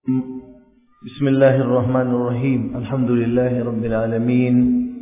بسم الله الرحمن الرحيم الحمد لله رب العالمين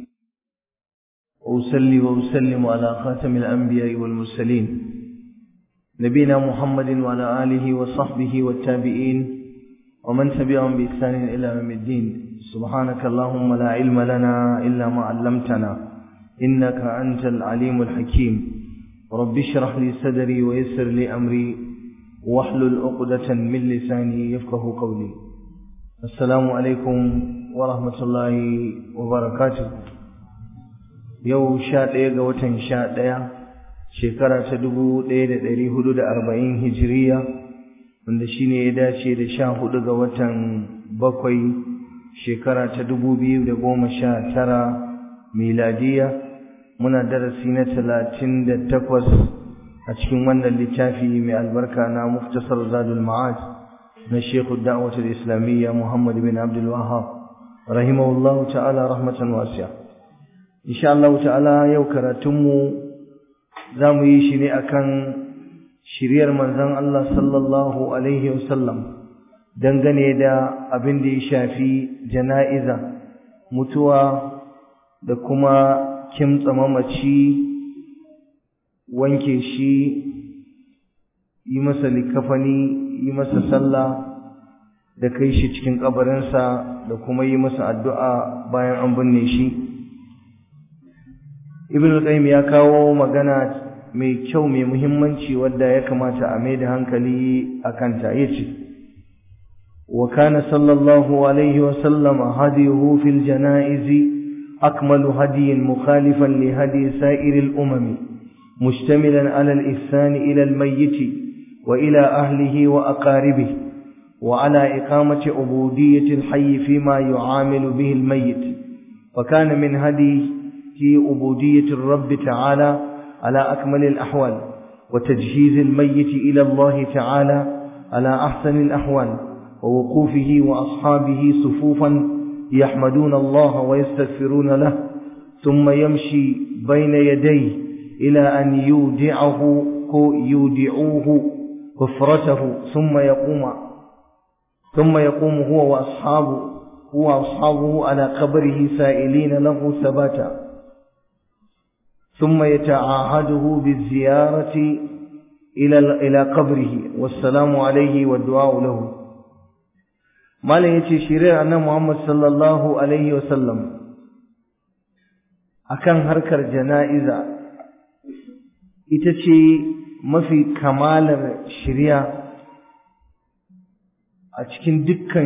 وأسلي وأسلم على خاتم الأنبياء والمرسلين نبينا محمد وعلى آله وصحبه والتابعين ومن تبعهم بإحسان إلى يوم الدين سبحانك اللهم لا علم لنا إلا ما علمتنا إنك أنت العليم الحكيم رب اشرح لي صدري ويسر لي أمري واحلل عقدة من لساني يفقه قولي السلام عليكم ورحمة الله وبركاته يو شاء ɗaya watan sha ɗaya shekara ta dubu ɗaya da ɗari hudu da arba'in hijiriya wanda shine ya dace da sha hudu ga watan bakwai shekara ta dubu biyu da goma sha tara miladiya muna darasi na talatin da takwas a cikin wannan littafi mai albarka na muftasar zadul ma'ad na shekhu da'watul islamiyya muhammad bin abdul wahab rahimahullah ta'ala rahmatan wasiya insha Allah ta'ala yau karatunmu za mu yi shi ne akan shiryar manzon Allah sallallahu alaihi wasallam dangane da abin da ya shafi jana'iza mutuwa da kuma kimtsa mamaci wanke shi yi masa likafani yi masa sallah da kai shi cikin kabarinsa da kuma yi masa addu'a bayan an binne shi ibn al-qayyim ya kawo magana mai kyau mai muhimmanci wadda ya kamata a mai da hankali a kanta yace wa kana sallallahu alaihi wa sallama hadiyuhu fil janaizi أكمل هدي مخالفا لهدي سائر الأمم مشتملا على الإحسان إلى الميت وإلى أهله وأقاربه وعلى إقامة عبودية الحي فيما يعامل به الميت فكان من هديه عبودية الرب تعالى على أكمل الأحوال وتجهيز الميت إلى الله تعالى على أحسن الأحوال ووقوفه وأصحابه صفوفا يحمدون الله ويستغفرون له ثم يمشي بين يديه إلى أن يودعه يودعوه كفرته ثم يقوم ثم يقوم هو وأصحابه هو وأصحابه على قبره سائلين له ثباتا ثم يتعاهده بالزيارة إلى إلى قبره والسلام عليه والدعاء له malam yace shiriyar annabi Muhammad sallallahu alaihi wasallam akan harkar jana'iza ita ce mafi kamalar shiriya a cikin dukkan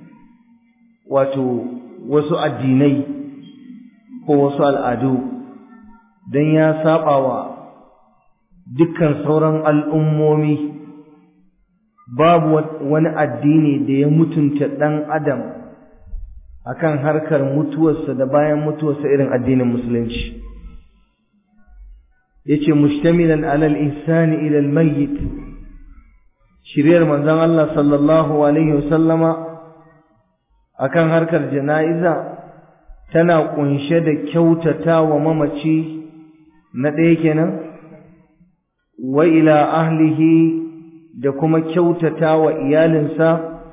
wato wasu addinai ko wasu al'adu don ya saba wa dukkan sauran al'ummomi babu wani addini da ya mutunta ɗan adam akan harkar mutuwarsa da bayan mutuwarsa irin addinin musulunci yace mustamilan alal ihsani ila almayyit shiriyar manzon Allah sallallahu alaihi wasallama akan harkar jana'iza tana kunshe da kyautata wa mamaci na ɗaya kenan wa ila ahlihi da kuma kyautata wa iyalinsa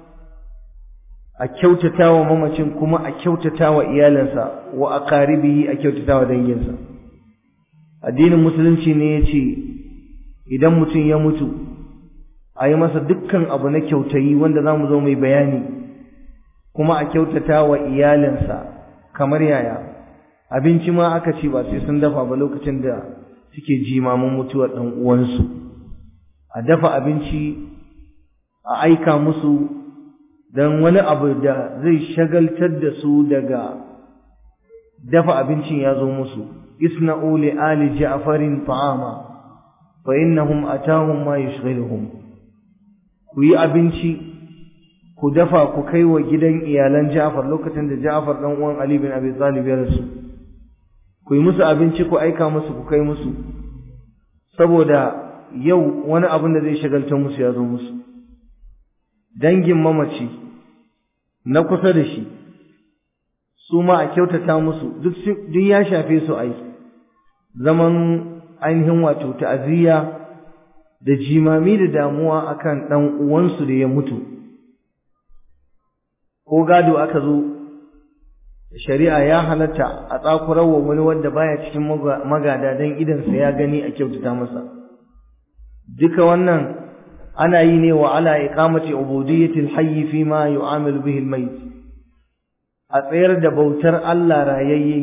a kyautata wa mamacin kuma a kyautata wa iyalinsa wa aqaribihi a kyautata wa danginsa addinin musulunci ne ya ce idan mutum ya mutu a yi masa dukkan abu na kyautayi wanda za mu zo mai bayani kuma a kyautata wa iyalinsa kamar yaya abinci ma aka ce ba sai sun dafa ba lokacin da suke jimamin mutuwar ɗan uwansu a dafa abinci a aika musu don wani abu da zai shagaltar da su daga dafa abincin ya zo musu isna'u li ali ja'farin ta'ama fa innahum atahum ma yushghiluhum ku yi abinci ku dafa ku kai wa gidan iyalan Ja'far lokacin da Ja'far dan uwan Ali bin Abi Talib ya rasu ku yi musu abinci ku aika musu ku kai musu saboda yau wani abin da zai shagaltar musu ya zo musu dangin mamaci na kusa da shi su ma a kyautata musu duk ya shafe su ai zaman ainihin wato ta'aziyya da jimami da damuwa akan dan uwansu da ya mutu ko gado aka zo shari'a ya halatta a tsakurar wa wani wanda baya cikin magada don idansa ya gani a kyautata masa duka wannan ana yi ne wa ala iqamati ubudiyyati al-hayy fi ma yu'amilu bihi al-mayt a tsayar da bautar Allah rayayye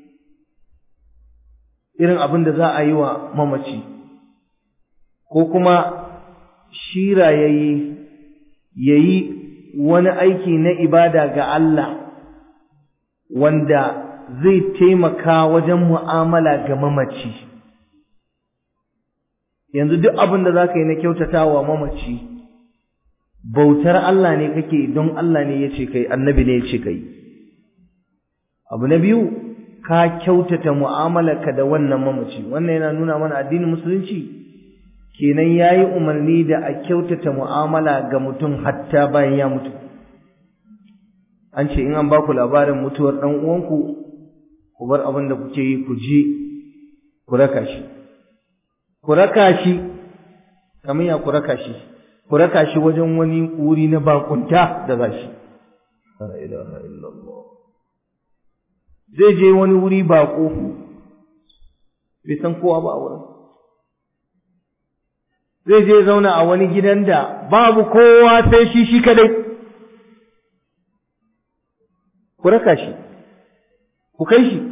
irin abin da za a yi wa mamaci ko kuma shi rayayye yayi wani aiki na ibada ga Allah wanda zai taimaka wajen mu'amala ga mamaci yanzu duk abin da za ka yi na kyautatawa mamaci bautar Allah ne kake don Allah ne ya ce kai annabi ne ya ce kai abu na biyu ka kyautata mu'amalarka da wannan mamaci wannan yana nuna mana addinin musulunci kenan yayi umarni da a kyautata mu'amala ga mutum hatta bayan ya mutu an ce in an ba ku labarin mutuwar ɗan uwanku ku bar abin da kuke yi ku je ku raka shi ku raka shi kamar ya ku raka shi ku raka shi wajen wani wuri na bakunta da za shi zai je wani wuri bako bai san kowa ba a wurin zai je zauna a wani gidan da babu kowa sai shi shi kadai ku raka shi ku kai shi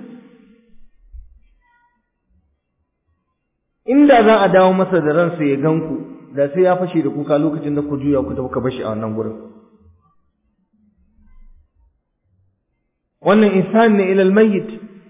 inda za a dawo masa da ransa ya gan ku da sai ya fashe da kuka lokacin da ku juya ku tafi ka bashi a wannan gurin wannan insan ne ilal mayyit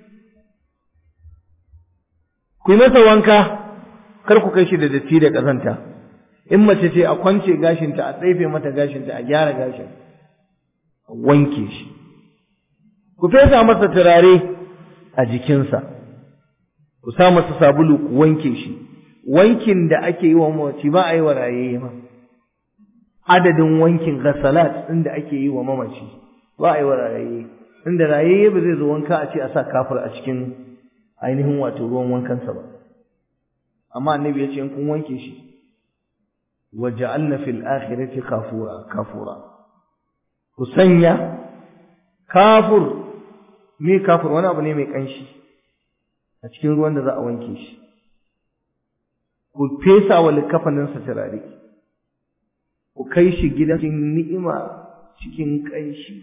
ku yi masa wanka kar ku kai shi da datti da kazanta in mace ce a kwance gashinta a tsaife mata gashinta a gyara gashin a wanke shi ku fesa masa turare a jikinsa ku sa masa sabulu ku wanke shi wankin da ake yi wa mamaci ba a yi wa raye ma adadin wankin gasalat ɗin da ake yi wa mamaci ba a yi wa raye inda raye ba zai zo wanka a ce a sa kafir a cikin ainihin wato ruwan wankansa ba amma annabi ya ce in kun wanke shi wa ja'alna fil akhirati kafura kafura ku sanya kafur me kafur wani abu ne mai kanshi a cikin ruwan da za a wanke shi ku fesa wa likafaninsa turare ku kai shi gidan ni'ima cikin kanshi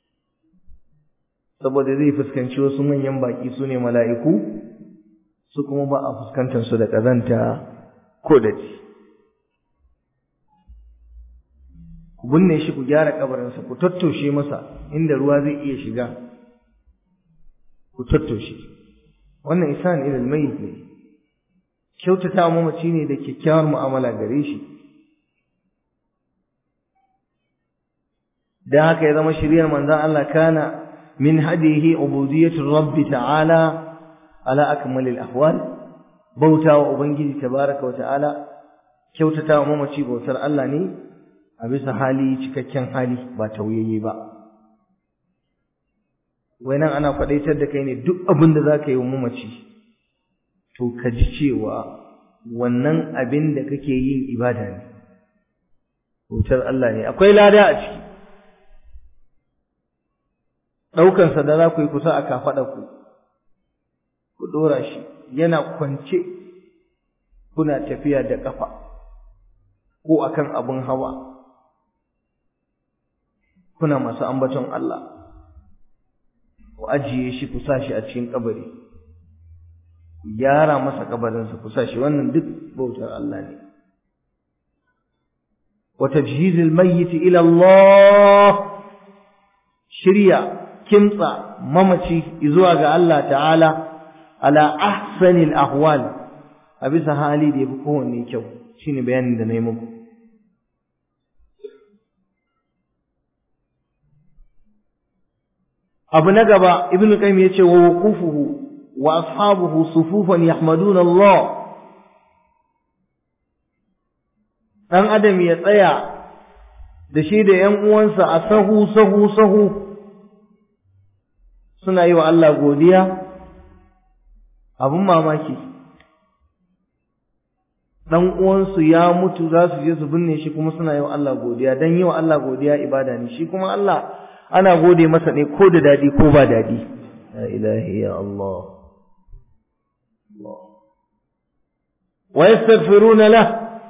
saboda zai fuskanci wasu manyan baki su ne mala'iku su kuma ba a fuskantar su da ƙazanta ko da ci ku binne shi ku gyara kabarinsa ku tattoshe masa inda ruwa zai iya shiga ku tattoshe wannan isan ilal mayyit ne kyautata mamaci ne da kyakkyawar mu'amala gare shi dan haka ya zama shiriyar manzon Allah kana min hadihi ubudiyyatu rabbi ta'ala ala akmalil ahwal bautawa ubangiji tabaraka wa ta'ala kyautata mamaci bautar Allah ne a bisa hali cikakken hali ba tauyayye ba wai nan ana faɗaitar da kai ne duk abin da za ka yi wa mamaci to ka ji cewa wannan abin da kake yin ibada ne bautar Allah ne akwai lada a ciki ɗaukansa da za ku yi kusa a kafaɗa ku ku ɗora shi yana kwance kuna tafiya da ƙafa ko akan abin hawa kuna masu ambaton Allah ku ajiye shi ku sa shi a cikin kabari ku gyara masa kabarinsa ku sa shi wannan duk bautar Allah ne wa tajhizil mayyit ila Allah shirya kimtsa mamaci zuwa ga Allah ta'ala ala ahsanil ahwal a bisa hali da yafi kowanne kyau shine bayanin da na yi muku abu na gaba ibn qayyim yace wa wuqufuhu wa ashabuhu sufufan yahmaduna Allah dan adam ya tsaya da shi da ƴan uwansa a sahu sahu sahu suna yi wa Allah godiya abun mamaki dan uwansu ya mutu za su je su binne shi kuma suna yi wa Allah godiya dan yi wa Allah godiya ibada ne shi kuma Allah ana gode masa ne ko da dadi ko ba dadi la ilaha ya Allah wa yastaghfiruna la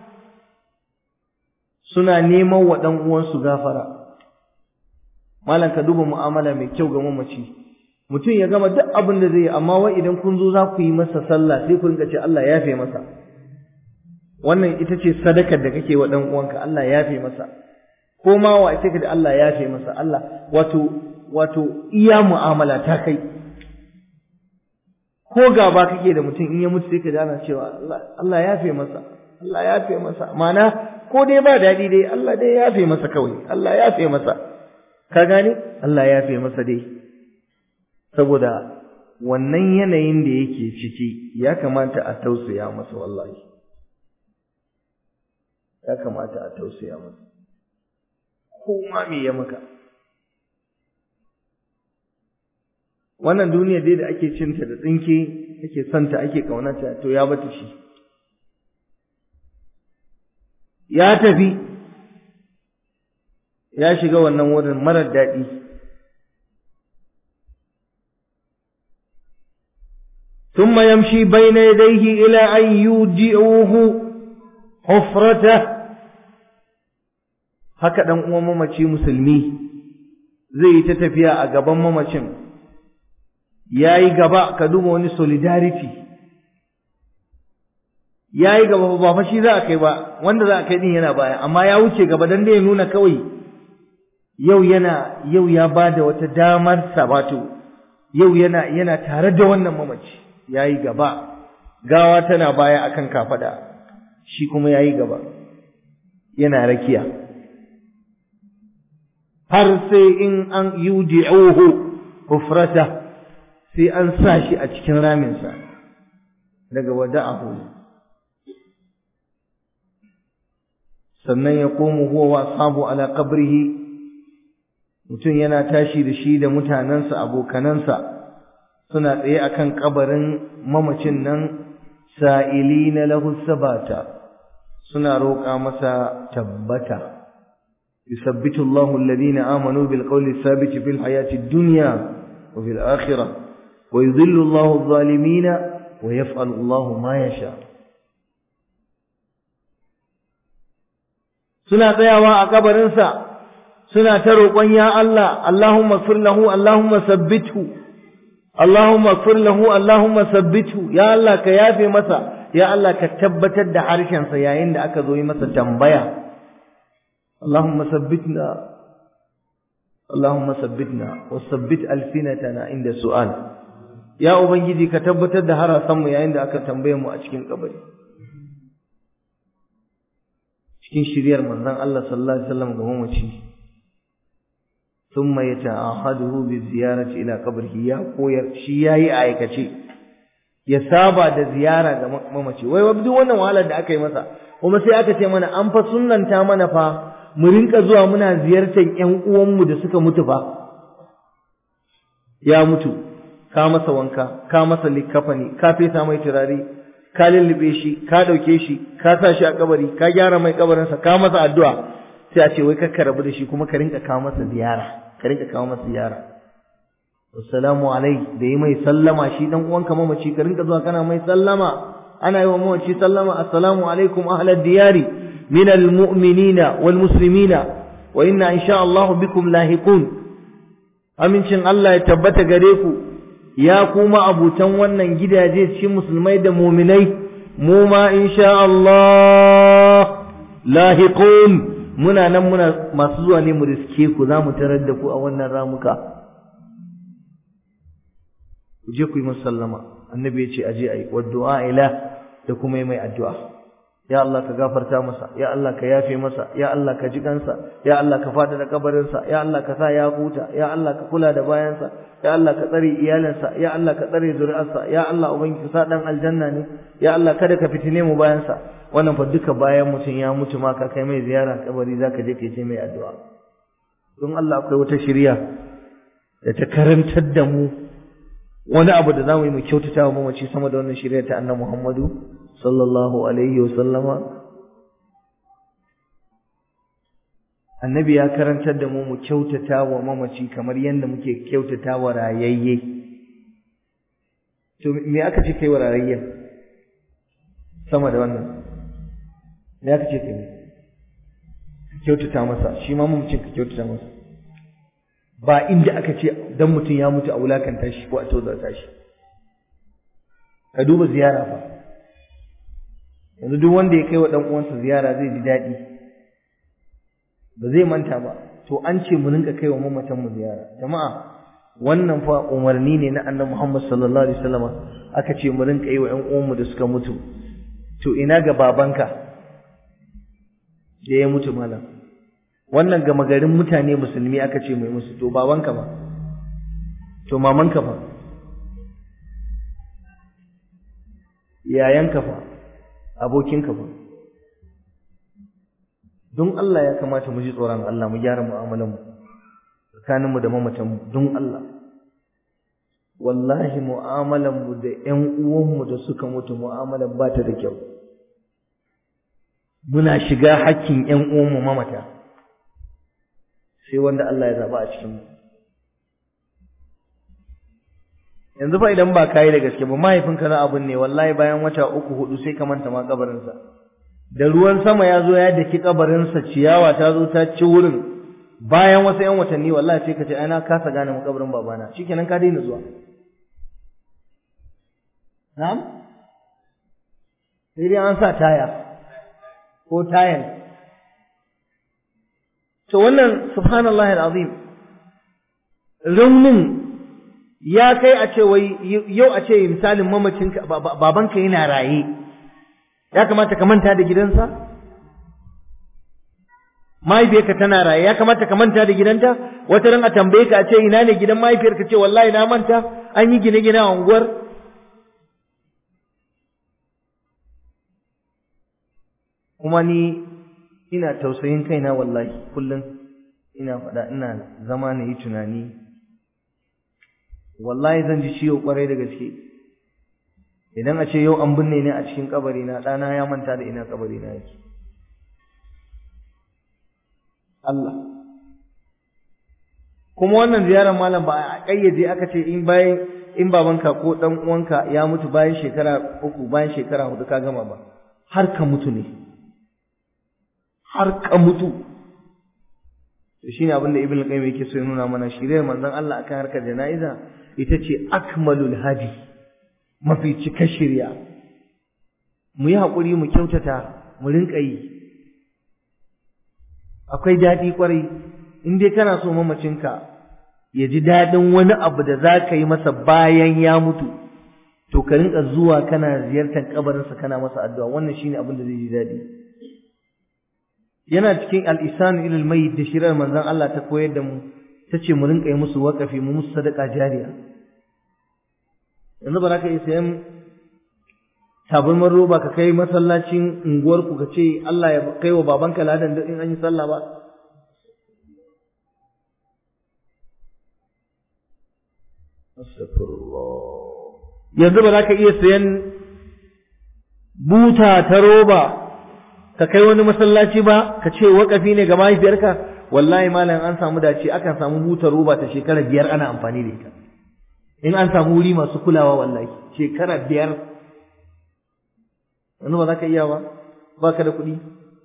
suna neman wa dan uwansu gafara malam ka duba mu'amala mai kyau ga mamaci mutum ya gama duk abin da zai yi amma wai idan kun zo za ku yi masa sallah sai ku rinka ce Allah ya yafe masa wannan ita ce sadakar da kake wa dan uwanka Allah ya yafe masa ko ma wa ita da Allah ya yafe masa Allah wato wato iya mu'amala ta kai ko gaba kake da mutum in ya mutu sai ka ji ana cewa Allah ya yafe masa Allah ya yafe masa ma'ana ko dai ba daɗi dai Allah dai ya yafe masa kawai Allah ya yafe masa ka gane Allah ya yafe masa dai saboda wannan yanayin da yake ciki ya kamata a tausaya masa wallahi ya kamata a tausaya masa ko ma me ya maka wannan duniya dai da ake cinta da tsinke ake santa ake kaunata to ya bata shi ya tafi ya shiga wannan wurin marar daɗi ثم يمشي بين يديه إلى أن يودعوه حفرته haka dan uwan mamaci musulmi zai yi ta tafiya a gaban mamacin yayi gaba ka duba wani solidarity yayi gaba ba fa shi za a kai ba wanda za a kai din yana baya amma ya wuce gaba dan dai ya nuna kawai yau yana yau ya bada wata damar sabato yau yana yana tare da wannan mamaci yayi gaba gawa tana baya akan kafada shi kuma yayi gaba yana rakiya har sai in an yudi'uhu hufrata sai an sa shi a cikin raminsa daga wada'ahu sannan ya komu huwa wa ashabu ala qabrihi mutum yana tashi da shi da mutanensa abokanansa suna tsaye akan kabarin mamacin nan sa'ilina lahu sabata suna roƙa masa tabbata يثبت الله الذين آمنوا بالقول الثابت في الحياة الدنيا وفي الآخرة ويذل الله الظالمين ويفعل الله ما يشاء suna tsayawa a kabarinsa suna ta roƙon ya Allah Allahumma fir lahu Allahumma sabbithu Allahumma fir lahu Allahumma sabbithu ya Allah ka yafe masa ya Allah ka tabbatar da harshensa yayin da aka zo yi masa tambaya اللهم ثبتنا اللهم ثبتنا وثبت ألسنتنا عند السؤال يا ubangiji ka tabbatar da harasan mu yayin da aka tambaye mu a cikin kabari cikin shiriyar manzon Allah sallallahu alaihi wasallam ga mamaci thumma yata'ahaduhu bi ziyarati ila qabrihi ya koyar shi yayi aikace ya saba da ziyara ga mamaci wai duk wannan wahalar da aka yi masa kuma sai aka ce mana an fa sunnanta mana fa mu rinka zuwa muna ziyartar ƴan uwanmu da suka mutu fa ya mutu ka masa wanka ka masa likafani ka fesa mai turare ka lullube shi ka dauke shi ka sa shi a kabari ka gyara mai kabarinsa ka masa addu'a sai a ce wai ka rabu da shi kuma ka rinka kawo masa ziyara ka rinka kawo masa ziyara assalamu alai da yi mai sallama shi dan uwanka mamaci ka rinka zuwa kana mai sallama ana yi wa mamaci sallama assalamu alaikum ahlad diyari من المؤمنين والمسلمين وإنا إن شاء الله بكم لاحقون amincin Allah ya tabbata gare ku ya kuma abutan wannan gidaje cikin musulmai da muminai mu ma insha Allah lahiqun muna nan muna masu zuwa ne mu riske ku za mu tarar da ku a wannan ramuka ku je ku yi musallama annabi ya ce aje ayi wa du'a ila da kuma yi mai addu'a ya Allah ka gafarta masa ya Allah ka yafe masa ya Allah ka ji kansa ya Allah ka fada da kabarinsa ya Allah ka sa ya huta ya Allah ka kula da bayansa ya Allah ka tsare iyalansa ya Allah ka tsare zuri'arsa ya Allah ubangiji sa dan aljanna ne ya Allah kada ka fitine mu bayansa wannan fa duka bayan mutum ya mutu ma ka kai mai ziyara kabari zaka je kai sai mai addu'a don Allah akwai wata shirya da ta karantar da mu wani abu da zamu yi mu kyautata wa mamaci sama da wannan shirya ta annabi Muhammadu sallallahu alaihi wa sallama annabi ya karantar da mu mu kyautata wa mamaci kamar yadda muke kyautata wa rayayye to me aka ce kai wa rayayyen sama da wannan me aka ce kai kyautata masa shi ma mamacin ka kyautata masa ba inda aka ce dan mutum ya mutu a wulakanta shi ko a tozarta shi ka duba ziyara fa yanzu duk wanda ya kai wa dan uwansa ziyara zai ji daɗi ba zai manta ba to an ce mu rinka kai wa mamatan mu ziyara jama'a wannan fa umarni ne na annabi Muhammad sallallahu alaihi wasallam aka ce mu rinka yi wa ƴan uwanmu da suka mutu to ina ga babanka da ya mutu malam wannan gama garin mutane musulmi aka ce mai musu to babanka ba to mamanka fa yayanka fa abokinka fa don Allah ya kamata mu ji tsoron Allah mu gyara mu'amalan mu tsakanin mu da mamatan mu don Allah wallahi mu'amalan mu da ƴan uwan mu da suka mutu mu'amalan ba ta da kyau muna shiga hakkin ƴan uwan mu mamata sai wanda Allah ya zaba a cikin mu yanzu fa idan ba kai da gaske ba mahaifinka na abun ne wallahi bayan wata uku hudu sai ka manta ma kabarinsa da ruwan sama ya zo ya daki kabarinsa ciyawa ta zo ta ci wurin bayan wasu yan watanni wallahi sai ka ce ai na kasa gane makabarin babana shikenan ka daina zuwa na'am sai dai an sa taya ko tayan to wannan subhanallahi alazim raunin ya kai a ce wai yau a ce misalin mamacinka babanka yana raye ya kamata ka manta da gidansa mahaifiyarka tana raye ya kamata ka manta da gidanta wata ran a tambaye ka a ce ina ne gidan mahaifiyarka ce wallahi na manta an yi gine-gine a unguwar kuma ni ina tausayin kaina wallahi kullum ina faɗa ina zama na yi tunani wallahi zan ji ciwo kwarai da gaske idan a ce yau an binne ni a cikin kabari na ɗana ya manta da ina kabari na yake Allah kuma wannan ziyarar malam ba a ƙayyade aka ce in bayan in babanka ko ɗan uwanka ya mutu bayan shekara uku bayan shekara hudu ka gama ba har ka mutu ne har ka mutu to shine abin da ibn al-qayyim yake so ya nuna mana shiriyar manzon Allah akan harkar jana'iza ita ce akmalul hadi mafi cika shirya mu yi haƙuri mu kyautata mu rinƙa yi akwai daɗi ƙwarai in dai kana so mamacinka ya ji daɗin wani abu da za ka yi masa bayan ya mutu to ka rinƙa zuwa kana ziyartar kabarinsa kana masa addu'a wannan shine abin da zai ji daɗi yana cikin al'isan ilal mai da shirar manzon Allah ta koyar da mu ta ce mu rinƙa yi musu waƙafi mu musu sadaka jariya yanzu ba za ka iya sayan tabarmar roba ka kai masallacin unguwarku ka ce Allah ya kai wa babanka ladan in an yi sallah ba yanzu ba za ka iya sayan buta ta roba ka kai wani masallaci ba ka ce waƙafi ne ga mahaifiyarka wallahi malam an samu dace akan samu buta roba ta shekara biyar ana amfani da ita in an samu wuri masu kulawa wallahi shekara biyar wani ba za ka iya ba ba ka da kuɗi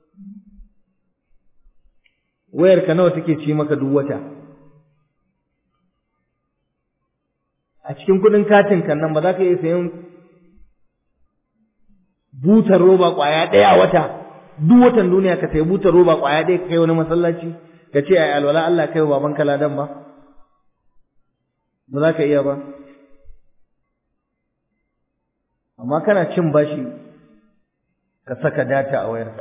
wayar ka nawa take ci maka duk wata a cikin kuɗin katin kan nan ba za ka iya sayan butar roba ƙwaya ɗaya a wata duk watan duniya ka sayi butar roba ƙwaya ɗaya ka kai wani masallaci ka ce ai alwala Allah kai wa babanka ladan ba ba za ka iya ba amma kana cin bashi ka saka data a wayar ka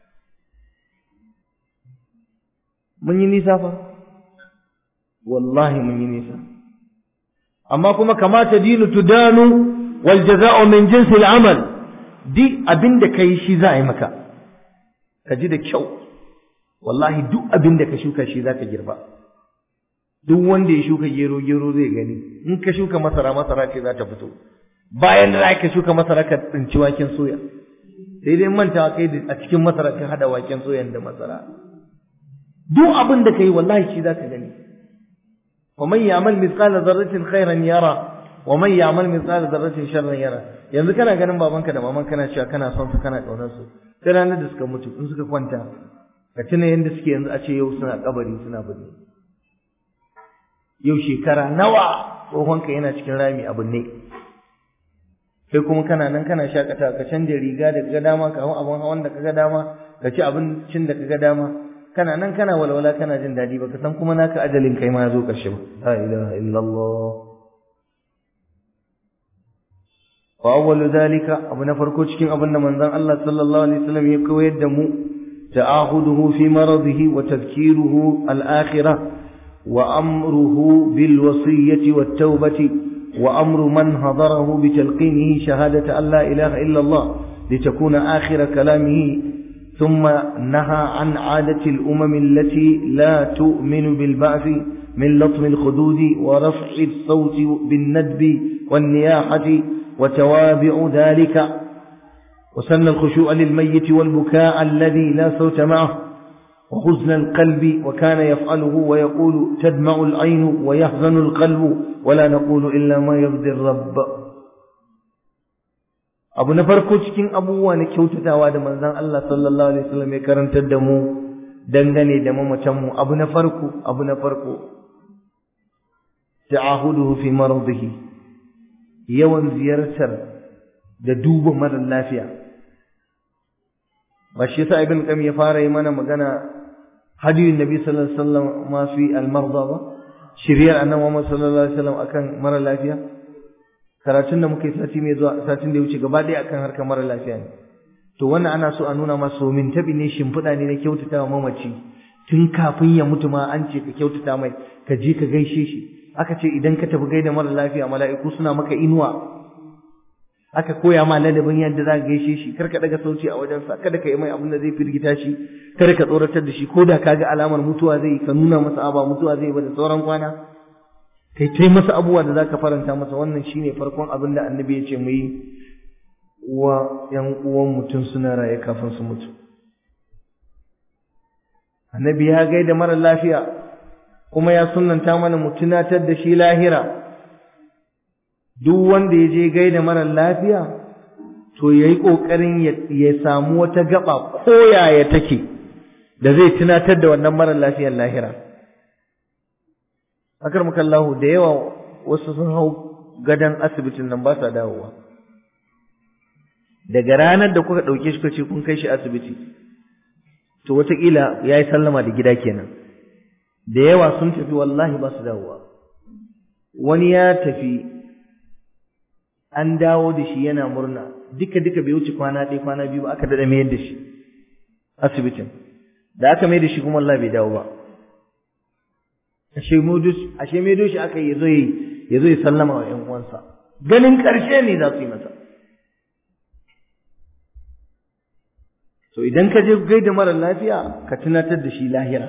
mun yi nisa fa wallahi mun yi nisa amma kuma kamata dinu tudanu wal jaza'u min jinsi al-amal duk abinda kai shi za a yi maka ka ji da kyau wallahi duk abinda ka shuka shi za ka girba duk wanda ya shuka gero gero zai gani in ka shuka masara masara ce za ta fito bayan da ka shuka masara ka tsinci waken soya sai dai manta kai a cikin masara ka hada waken soyan da masara duk abin da kai wallahi shi zaka gani wa man ya'mal mithqala dharratin khairan yara wa man ya'mal mithqala dharratin sharran yara yanzu kana ganin babanka da maman kana cewa kana son su kana kaunar su sai ranar da suka mutu in suka kwanta ka tuna yanda suke yanzu a ce yau suna kabari suna bane yau shekara nawa tsohonka yana cikin rami abin ne kai kuma kana nan kana shakata ka canja riga da kaga dama ka hau abin hawan da kaga dama ka ci abincin da kaga dama kana nan kana walwala kana jin daɗi baka san kuma naka ajalin kai ma ya zo ƙarshe ba la ilaha illallah wa awwalu dhalika abu na farko cikin abin da manzon Allah sallallahu alaihi wasallam ya koyar da mu ta'ahuduhu fi maradihi wa tadhkiruhu al-akhirah wa amruhu bil wasiyyati wat tawbati wa amru man hadarahu bi talqinihi shahadata an la ilaha illa Allah litakuna akhir kalamihi ثم نهى عن عادة الأمم التي لا تؤمن بالبعث من لطم الخدود ورفع الصوت بالندب والنياحة وتوابع ذلك وسن الخشوع للميت والبكاء الذي لا صوت معه وحزن القلب وكان يفعله ويقول تدمع العين ويحزن القلب ولا نقول إلا ما يرضي الرب abu na farko cikin abubuwa na kyautatawa da manzon Allah sallallahu alaihi wasallam ya karantar da mu dangane da mamacin mu abu na farko abu na farko ta'ahuduhu fi maradihi yawan ziyartar da duba mara lafiya ba shi yasa ibn qayyim ya fara yi mana magana hadiyun nabi sallallahu alaihi wasallam ma fi al-marda ba shiriyar annabi Muhammad sallallahu alaihi wasallam akan mara lafiya karatun da muka yi sati mai zuwa satin da ya wuce gaba ɗaya akan harkar mara lafiya ne to wannan ana so a nuna masu min tabi ne shimfiɗa ne na kyautata wa mamaci tun kafin ya mutu ma an ce ka kyautata mai ka je ka gaishe shi aka ce idan ka tafi gaida mara lafiya mala'iku suna maka inuwa aka koya ma ladabin yadda za ka gaishe shi kar ka daga sauci a wajensa kada ka yi mai abin da zai firgita shi kada ka tsoratar da shi ko da ka ga alamar mutuwa zai ka nuna masa aba mutuwa zai ba da sauran kwana kai tai masa abubuwa da zaka faranta masa wannan shine farkon abin da annabi ya ce mu yi wa yan uwan mutum suna raye kafin su mutu annabi ya gaida mara lafiya kuma ya sunnanta mana mu tunatar da shi lahira duk wanda ya je gaida mara lafiya to yayi kokarin ya samu wata gaba ko yaya take da zai tunatar da wannan mara lafiyar lahira akar mukallahu da yawa wasu sun hau gadan asibitin nan ba sa dawowa daga ranar da kuka ɗauke shi kace kun kai shi asibiti to wataƙila ya yi sallama da gida kenan da yawa sun tafi wallahi ba su dawowa wani ya tafi an dawo da shi yana murna duka duka bai wuce kwana ɗaya kwana biyu ba aka daɗa mayar da shi asibitin da aka mai da shi kuma Allah bai dawo ba ashe modus ashe mai doshi aka yi yazo yi yazo ya sallama wa ƴan uwansa ganin ƙarshe ne za su yi masa to idan ka je gaida mara lafiya ka tunatar da shi lahira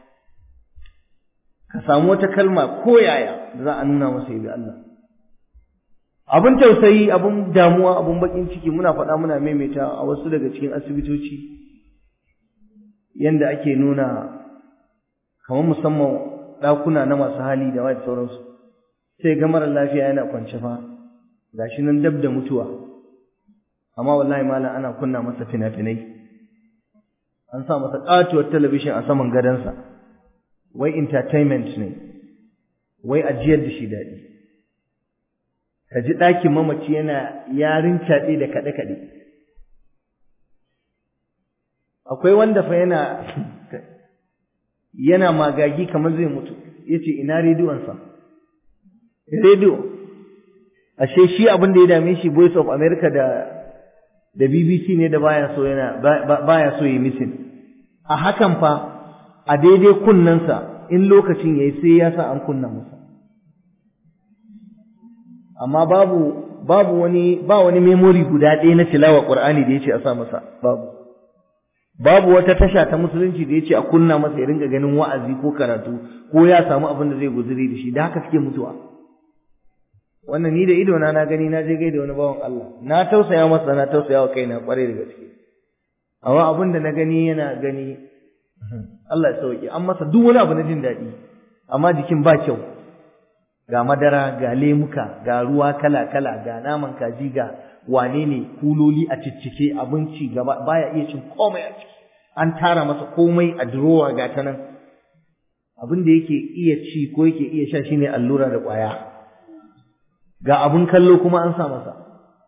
ka samu wata kalma ko yaya da za a nuna masa yabi Allah abin tausayi abin damuwa abin bakin ciki muna faɗa muna maimaita a wasu daga cikin asibitoci yanda ake nuna kamar musamman ɗakuna na masu hali da wani sauransu sai ga mara lafiya yana kwance fa gashi nan dab da mutuwa amma wallahi malam ana kunna masa fina-finai an sa masa ƙatuwar talabishin a saman gadonsa wai entertainment ne wai ajiyar da shi daɗi ka ji ɗakin mamaci yana yarin caɗe da kaɗe-kaɗe akwai wanda fa yana yana magagi kamar zai mutu ya ce ina rediyonsa rediyo ashe shi abin da ya dame shi voice of america da da bbc ne da baya so yana baya so yi misin a hakan fa a daidai kunnensa in lokacin yayi sai ya sa an kunna masa amma babu babu wani ba wani memory guda ɗaya na tilawa qur'ani da yace a sa masa babu babu wata tasha ta musulunci da yace a kunna masa ya ringa ganin wa'azi ko karatu ko ya samu abin da zai guzuri da shi da haka suke mutuwa wannan ni da ido na na gani na je gaida wani bawan Allah na tausaya masa na tausaya wa kaina kwarai da gaske amma abin da na gani yana gani Allah ya sauke an masa duk wani abu na jin daɗi amma jikin ba kyau ga madara ga lemuka ga ruwa kala kala ga naman kaji ga wane ne kuloli a ciccike abinci gaba baya iya cin komai a ciki an tara masa komai a durowa ga ta nan abin da yake iya ci ko yake iya sha shine allura da ƙwaya ga abin kallo kuma an sa masa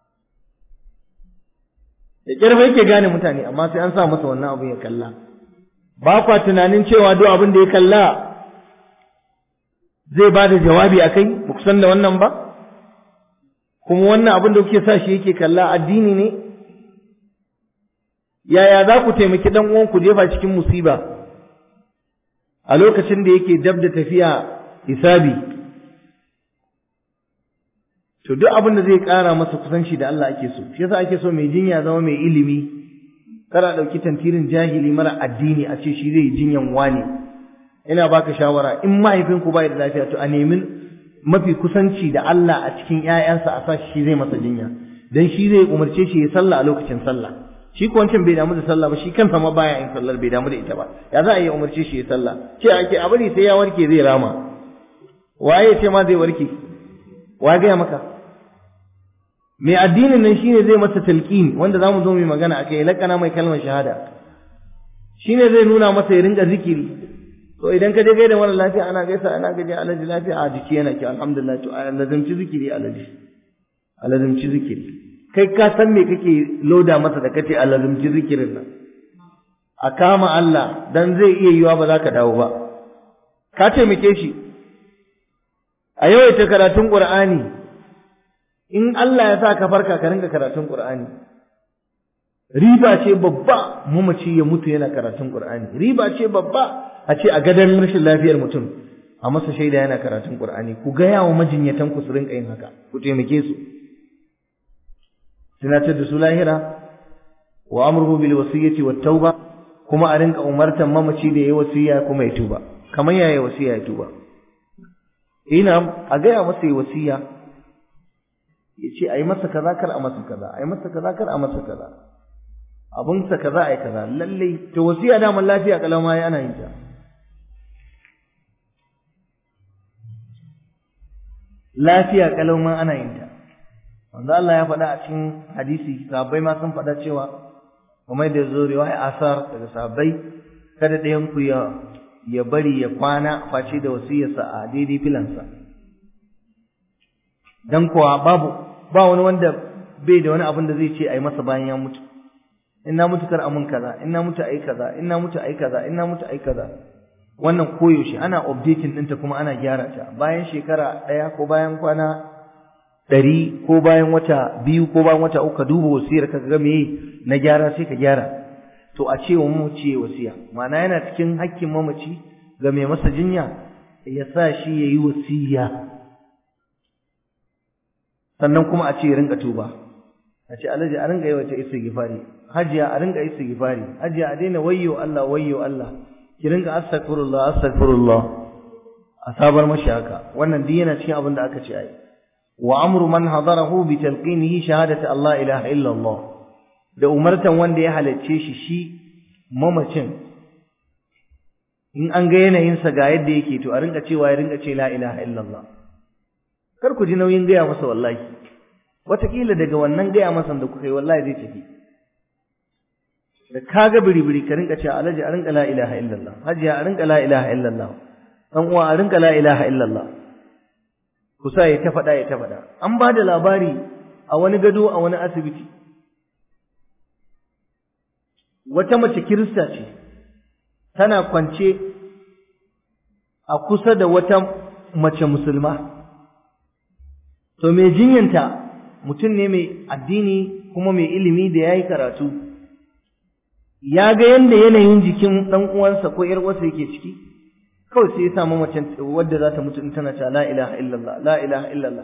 da ƙarfa yake gane mutane amma sai an sa masa wannan abin ya kalla ba kwa tunanin cewa duk abin da ya kalla zai ba da jawabi a kai ba ku san da wannan ba kuma wannan abin da kuke sa shi yake kalla addini ne yaya za ku taimaki dan uwan ku jefa cikin musiba a lokacin da yake dab da tafiya hisabi to duk abin da zai ƙara masa kusanci da Allah ake so shi yasa ake so mai jinya zama mai ilimi kada ɗauki tantirin jahili mara addini a ce shi zai yi jinyan wane ina baka shawara in mahaifinku bai da lafiya to a nemi mafi kusanci da Allah a cikin ƴaƴansa a sa shi zai masa jinya dan shi zai umarce shi ya sallah a lokacin sallah shi ko wancan bai damu da sallah ba shi kansa ma baya yin sallar bai damu da ita ba ya za a yi umarce shi ya sallah ce ake a bari sai ya warke zai rama waye ce ma zai warke wa gaya maka mai addinin nan shine zai masa talqin wanda zamu zo mu magana akai lakana mai kalmar shahada shine zai nuna masa ya rinka zikiri to idan ka je gaida mara lafiya ana gaisa ana gaje alaji lafiya a jiki yana ki alhamdulillah to lazimci zikiri alaji alazimci zikiri kai ka san me kake loda masa da kace alazimci zikirin nan a kama Allah dan zai iya yiwa ba za ka dawo ba ka taimake shi a yawaita karatun Qur'ani in Allah ya sa ka farka ka rinka karatun Qur'ani riba ce babba mamaci ya mutu yana karatun Qur'ani riba ce babba a ce a gadon rashin lafiyar mutum a masa shaida yana karatun Qur'ani ku ga yawo majinyatan ku su rinka yin haka ku taimake su tunatar da su lahira wa amruhu bil wasiyyati wat tauba kuma a rinka umartan mamaci da yayi wasiya kuma ya tuba kamar yaya wasiya ya tuba ina a gaya masa yi wasiya ya ce a yi masa kaza kar a masa kaza a yi masa kaza kar a masa kaza abinsa kaza a yi kaza lallai to wasiya daman lafiya kalama ya ana yin ta lafiya kalama ana yin ta wanda Allah ya faɗa a cikin hadisi sahabbai ma sun faɗa cewa kuma da zo riwaya asar daga sahabbai kada ɗayan ku ya ya bari ya kwana face da wasiyarsa a daidai filansa dan kuwa babu ba wani wanda bai da wani abin da zai ce a yi masa bayan ya mutu in na mutu kar amun kaza in na mutu ai kaza in na mutu ai kaza in na mutu ai kaza wannan koyaushe ana updating ɗinta kuma ana gyara ta bayan shekara ɗaya ko bayan kwana ɗari ko bayan wata biyu ko bayan wata uku ka duba wasiyar ka ga meye na gyara sai ka gyara to a ce wa mamaci ya wasiya ma'ana yana cikin hakkin mamaci ga mai masa jinya ya sa shi ya yi wasiya sannan kuma a ce ya rinka tuba a ce alhaji a rinka yawaita istighfari hajiya a rinka istighfari hajiya a daina wayyo Allah wayyo Allah ki rinka astaghfirullah astaghfirullah a sabar mashi haka wannan duk yana cikin abin da aka ce ai wa amru man hadarahu bi talqinihi shahadati Allah ilaha illa Allah da umartan wanda ya halarce shi shi mamacin in an ga yanayinsa ga yadda yake to a rinka cewa ya rinka ce la ilaha illallah kar ku ji nauyin gaya masa wallahi wataƙila daga wannan gaya masa da kuka yi wallahi zai tafi da kaga biri-biri ka rinka cewa alhaji a rinka la ilaha illallah hajiya a rinka la ilaha illallah dan uwa a rinka la ilaha illallah kusa ya ta faɗa ya ta faɗa an ba da labari a wani gado a wani asibiti wata mace kirista ce tana kwance a kusa da wata mace musulma to mai jinyanta mutum ne mai addini kuma mai ilimi da ya yi karatu ya ga yadda yanayin jikin ɗan uwansa ko ‘yar uwarsa yake ciki kawai sai ya samu mace wadda za ta mutu in tana ta la ilaha illallah la ilaha illallah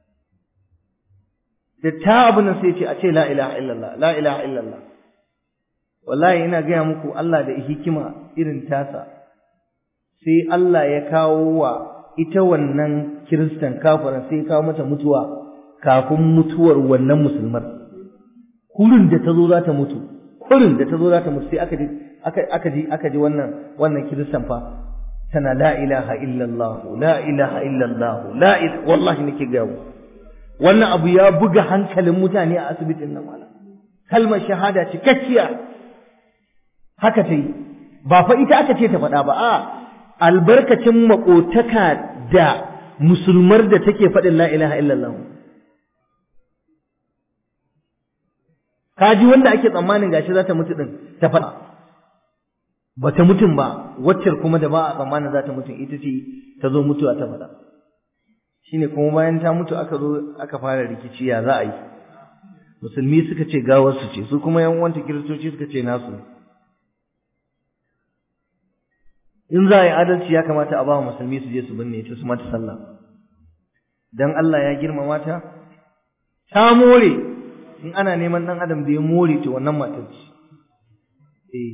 da ta abin nan sai ce a ce la ilaha illallah la ilaha illallah wallahi ina gaya muku Allah da hikima irin tasa sai Allah ya kawo wa ita wannan kiristan kafara sai ya kawo mata mutuwa kafin mutuwar wannan musulmar kurin da ta zo za ta mutu kurin da ta zo za ta mutu sai aka aka aka ji aka ji wannan wannan kiristan fa tana la ilaha illallah la ilaha illallah la ilaha wallahi nake ga wannan abu ya buga hankalin mutane a asibitin nan malam kalmar shahada cikakkiya haka ta yi ba fa ita aka ce ta faɗa ba a albarkacin makotaka da musulmar da take faɗin la ilaha illallah kaji wanda ake tsammanin gashi za ta mutu din ta faɗa ba ta mutum ba waccar kuma da ba a tsammanin za ta mutum ita ce ta zo mutuwa ta faɗa shine kuma bayan ta mutu aka zo aka fara rikici ya za a yi musulmi suka ce gawarsu ce su kuma yan uwanta kiristoci suka ce nasu in za a yi adalci ya kamata a ba wa musulmi su je su binne ta su mata sallah dan Allah ya girmama ta ta more in ana neman dan adam da ya more to wannan matar ce eh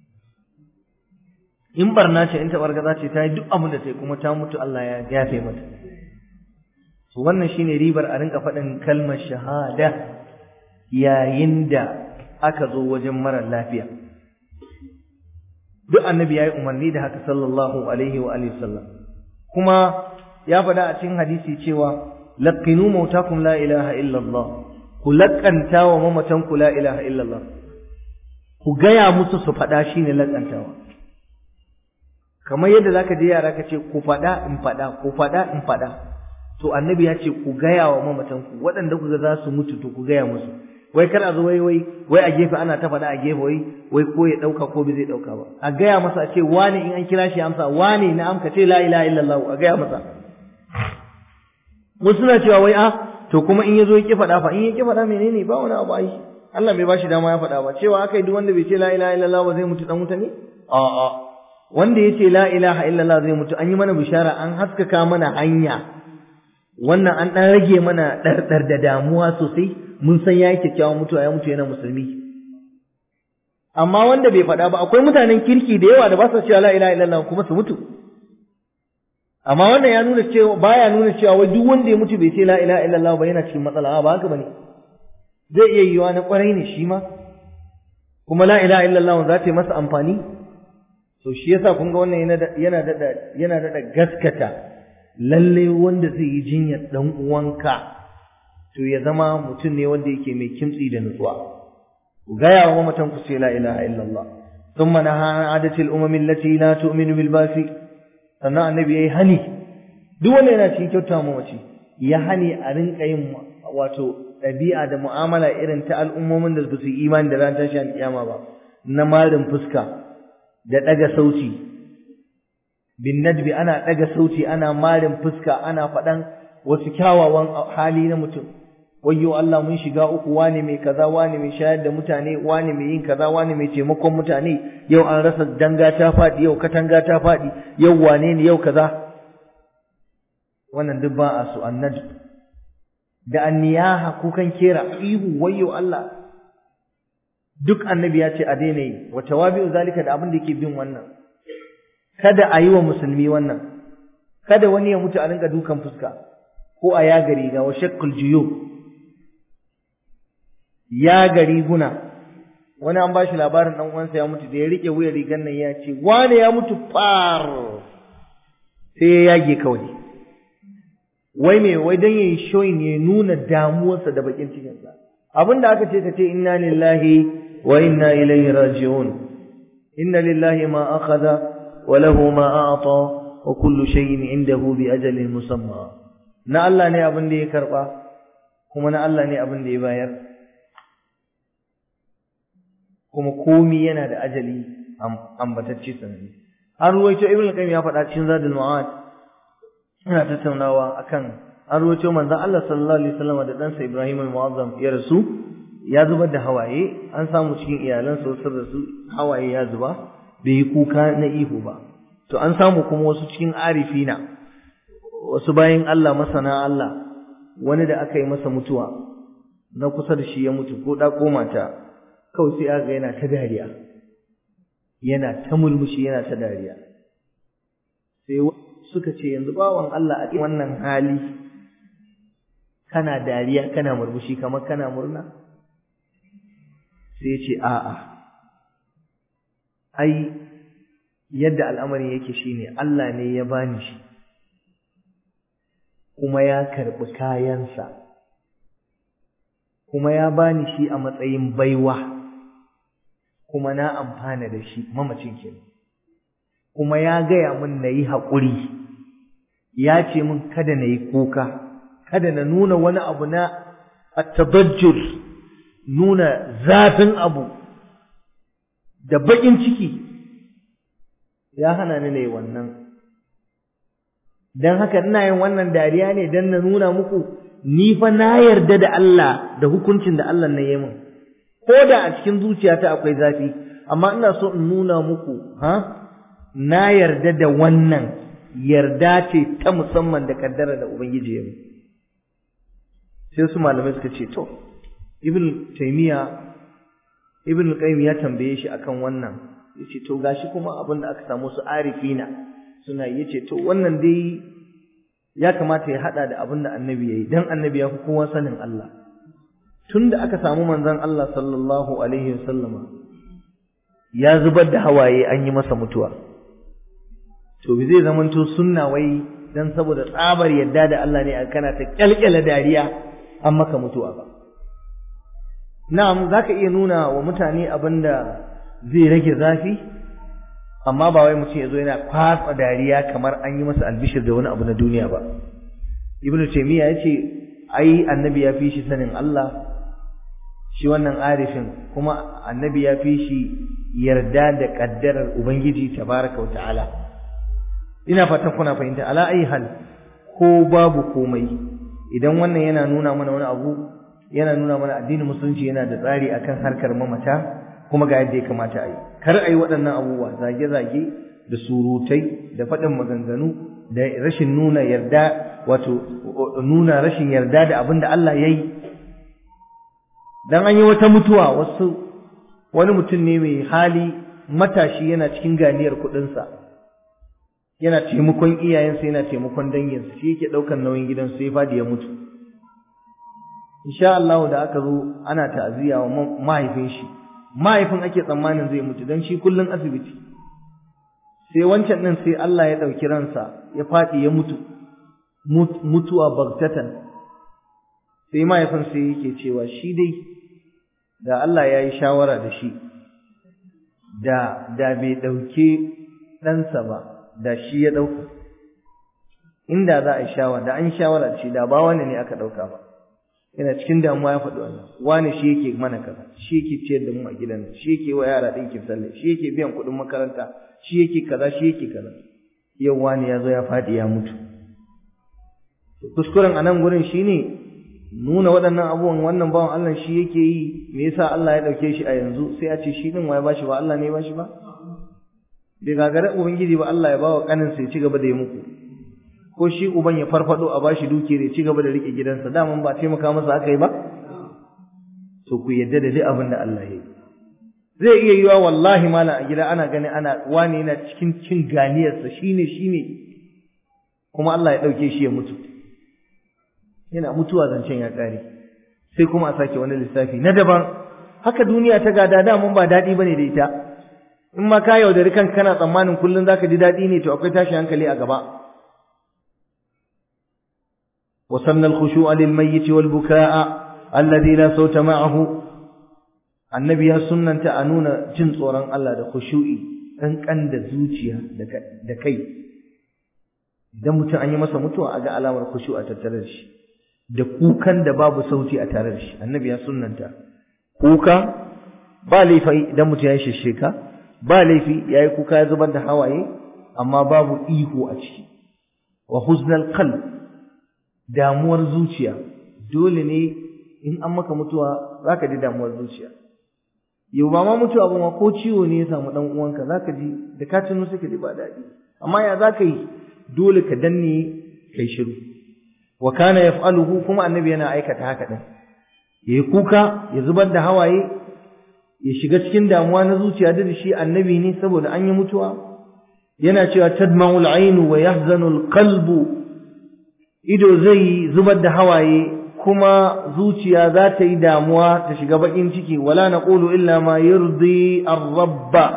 in barna ce in tabargaza ce ta yi duk abin da ta yi kuma ta mutu Allah ya yafe mata to wannan shine ribar a rinka faɗin kalmar shahada yayin da aka zo wajen mara lafiya duk annabi ya yi umarni da haka sallallahu alaihi wa alihi sallam kuma ya faɗa a cikin hadisi cewa laqinu mautakum la ilaha illallah ku laƙanta wa mamatanku la ilaha illallah ku gaya musu su faɗa shine laƙantawa kamar yadda zaka je yara ka ce ku faɗa in faɗa ku faɗa in faɗa to annabi ya ce ku gaya wa mamatanku waɗanda ku ga za su mutu to ku gaya musu wai kar a zo wai wai wai a gefe ana ta faɗa a gefe wai wai ko ya ɗauka ko bai zai ɗauka ba a gaya masa a ce wane in an kira shi amsa wane na amka ce la ilaha illallah a gaya masa wasu suna cewa wai a to kuma in ya zo ya ƙi faɗa fa in ya ƙi faɗa menene ba wani abu ai Allah bai bashi dama ya faɗa ba cewa aka yi duk wanda bai ce la ilaha illallah ba zai mutu dan wuta ne a'a wanda ya ce la ilaha illallah zai mutu an yi mana bishara an haskaka mana hanya wannan an ɗan rage mana ɗarɗar da damuwa sosai mun san ya yi kyakkyawan mutuwa ya mutu yana musulmi amma wanda bai faɗa ba akwai mutanen kirki da yawa da ba su cewa la ilaha illallah kuma su mutu amma wannan ya nuna cewa baya nuna cewa wai duk wanda ya mutu bai ce la ilaha illallah ba yana cikin matsala ba haka bane zai iya yiwa na kwarai ne shi ma kuma la ilaha illallah za ta yi masa amfani to shi yasa kun ga wannan yana dada yana dada gaskata lalle wanda zai yi jinyar dan uwanka to ya zama mutum ne wanda yake mai kimtsi da nutsuwa ku gaya wa mamatan ku ce la ilaha illallah thumma naha an adati al-umam allati la tu'minu bil basi sannan annabi yayi hani duk wanda yana cikin kyauta mamaci ya hani a rinka yin wato ɗabi'a da mu'amala irin ta al'ummomin da su yi imani da ran tashi alƙiyama ba na marin fuska da ɗaga sauti bin nadbi ana ɗaga sauti ana marin fuska ana faɗan wasu kyawawan hali na mutum wayyo Allah mun shiga uku wane mai kaza wane mai shayar da mutane wane mai yin kaza wane mai taimakon mutane yau an rasa danga ta faɗi yau katanga ta faɗi yau wane ne yau kaza wannan duk ba a su annad da anniyaha kukan kera ihu wayyo Allah duk annabi ya ce a daina yi wa tawabi'u zalika da abin da yake bin wannan kada a yi wa musulmi wannan kada wani ya mutu a rinka dukan fuska ko a yaga riga wa shakkul juyub yaga riguna wani an bashi labarin dan uwansa ya mutu da ya rike wuyar rigan nan ya ce wane ya mutu far sai ya yage kawai wai me wai dan yayi showing ya nuna damuwarsa da bakin cikinsa abinda aka ce ka ce inna lillahi wa inna ilaihi raji'un inna lillahi ma akhadha wa lahu ma a'ta wa kullu shay'in indahu bi ajalin musamma na Allah ne abin da ya karba kuma na Allah ne abin da ya bayar kuma komi yana da ajali ambatacce sanani an ruwaito ibn qayyim ya faɗa cikin zadul ma'ad ina tattaunawa akan an ruwaito manzon Allah sallallahu alaihi wasallam da ɗansa Ibrahim al-Mu'azzam ya rasu ya zubar da hawaye an samu cikin iyalansa wasu rasu hawaye ya zuba bai yi kuka na ihu ba to an samu kuma wasu cikin arifina wasu bayan Allah masana Allah wani da aka yi masa mutuwa na kusa da shi ya mutu ko da ko mata kawai sai aga yana ta dariya yana ta mulmushi yana ta dariya sai suka ce yanzu bawan Allah a wannan hali kana dariya kana murmushi kamar kana murna sai ce a'a ai yadda al'amarin yake shine Allah ne ya bani shi kuma ya karɓi kayansa kuma ya bani shi a matsayin baiwa kuma na amfana da shi mamacin kenan kuma ya gaya min na yi haƙuri ya ce min kada na yi kuka kada na nuna wani abu na attabajjur nuna zafin abu da baƙin ciki ya hana ni na yi wannan don haka ina yin wannan dariya ne don na nuna muku ni fa na yarda da Allah da hukuncin da Allah na yi min ko da a cikin zuciyata akwai zafi amma ina so in nuna muku ha na yarda da wannan yarda ce ta musamman da kaddara da ubangiji ya sai su malamai suka ce to ibn taymiya ibn qayyim ya tambaye shi akan wannan yace to gashi kuma abin da aka samu su arifina suna yace to wannan dai ya kamata ya hada da abin da annabi yayi dan annabi ya fi kowa sanin Allah tunda aka samu manzon Allah sallallahu alaihi wasallama ya zubar da hawaye an yi masa mutuwa to bi zai zamanto sunna wai dan saboda tsabar yadda da Allah ne kana ta kyalkyala dariya an maka mutuwa ba na'am zaka iya nuna wa mutane abinda zai rage zafi amma ba wai mutum ya zo yana kwatsa dariya kamar an yi masa albishir da wani abu na duniya ba ibnu taymiya yace ai annabi ya fi shi sanin Allah shi wannan arifin kuma annabi ya fi shi yarda da kaddarar ubangiji tabaraka wa ta'ala ina fatan kuna fahimta ala ayi hal ko babu komai idan wannan yana nuna mana wani abu yana nuna mana addinin musulunci yana da tsari akan harkar mamata kuma ga yadda ya kamata a yi kar a yi waɗannan abubuwa zage-zage da surutai da faɗin maganganu da rashin nuna yarda wato nuna rashin yarda da abin da Allah ya yi dan an yi wata mutuwa wasu wani mutum ne mai hali matashi yana cikin ganiyar kuɗinsa yana taimakon iyayensa yana taimakon danginsa shi yake ɗaukar nauyin gidansu sai fadi ya mutu insha Allah da aka zo ana ta'aziyya wa mahaifin shi mahaifin ake tsammanin zai mutu don shi kullum asibiti sai wancan ɗin sai Allah ya ɗauki ransa ya faɗi ya mutu mutuwa bagtatan sai mahaifin sai yake cewa shi dai da Allah ya yi shawara da shi da da bai ɗauke ɗansa ba da shi ya ɗauka inda za a yi shawara da an shawara da shi da ba wani ne aka ɗauka ba yana cikin damuwa ya faɗi wannan wani shi yake mana kaza shi yake ciyar da mu a gidan shi yake wa yara ɗinkin sallah shi yake biyan kuɗin makaranta shi yake kaza shi yake kaza yau wani ya zo ya faɗi ya mutu kuskuren a nan gurin shine nuna waɗannan abubuwan wannan bawan Allah shi yake yi me yasa Allah ya ɗauke shi a yanzu sai a ce shi ɗin wa ya bashi ba Allah ne ya bashi ba bai gagara ubangiji ba Allah ya bawa ƙaninsa ya ci gaba da yi muku ko shi uban ya farfado a bashi dukiyar ya ci gaba da rike gidansa daman ba taimaka masa aka yi ba to ku yadda da duk abin da Allah ya yi zai iya yiwa wallahi malam a gida ana gani ana wani yana cikin cin ganiyarsa shine shine kuma Allah ya dauke shi ya mutu yana mutuwa zancen ya kare sai kuma a sake wani lissafi na daban haka duniya ta gada da mun ba daɗi bane da ita in ma ka yaudari kanka kana tsammanin kullum zaka ji daɗi ne to akwai tashi hankali a gaba وسن الخشوع للميت والبكاء الذي لا صوت معه annabi ya sunnanta a nuna jin tsoron Allah da khushu'i ƙanƙan da zuciya da kai idan mutum an yi masa mutuwa a ga alamar khushu a tattare da shi da kukan da babu sauti a tare da shi annabi ya sunnanta kuka ba laifi idan mutum ya yi shisheka ba laifi ya yi kuka ya zubar da hawaye amma babu ihu a ciki wa huznal qalb damuwar zuciya dole ne in an maka mutuwa zaka ji damuwar zuciya yau ba ma mutuwa ba ma ko ciwo ne ya samu dan uwanka zaka ji da ka tuno suka ji ba daɗi amma ya zaka yi dole ka danne kai shiru wa kana yaf'aluhu kuma annabi yana aikata haka din yayi kuka ya zubar da hawaye ya shiga cikin damuwa na zuciya da shi annabi ne saboda an yi mutuwa yana cewa tadma'ul ainu wa yahzanul qalbu ido zai zubar da hawaye kuma zuciya za ta yi damuwa ta shiga bakin ciki wala naqulu illa ma yurdi ar-rabb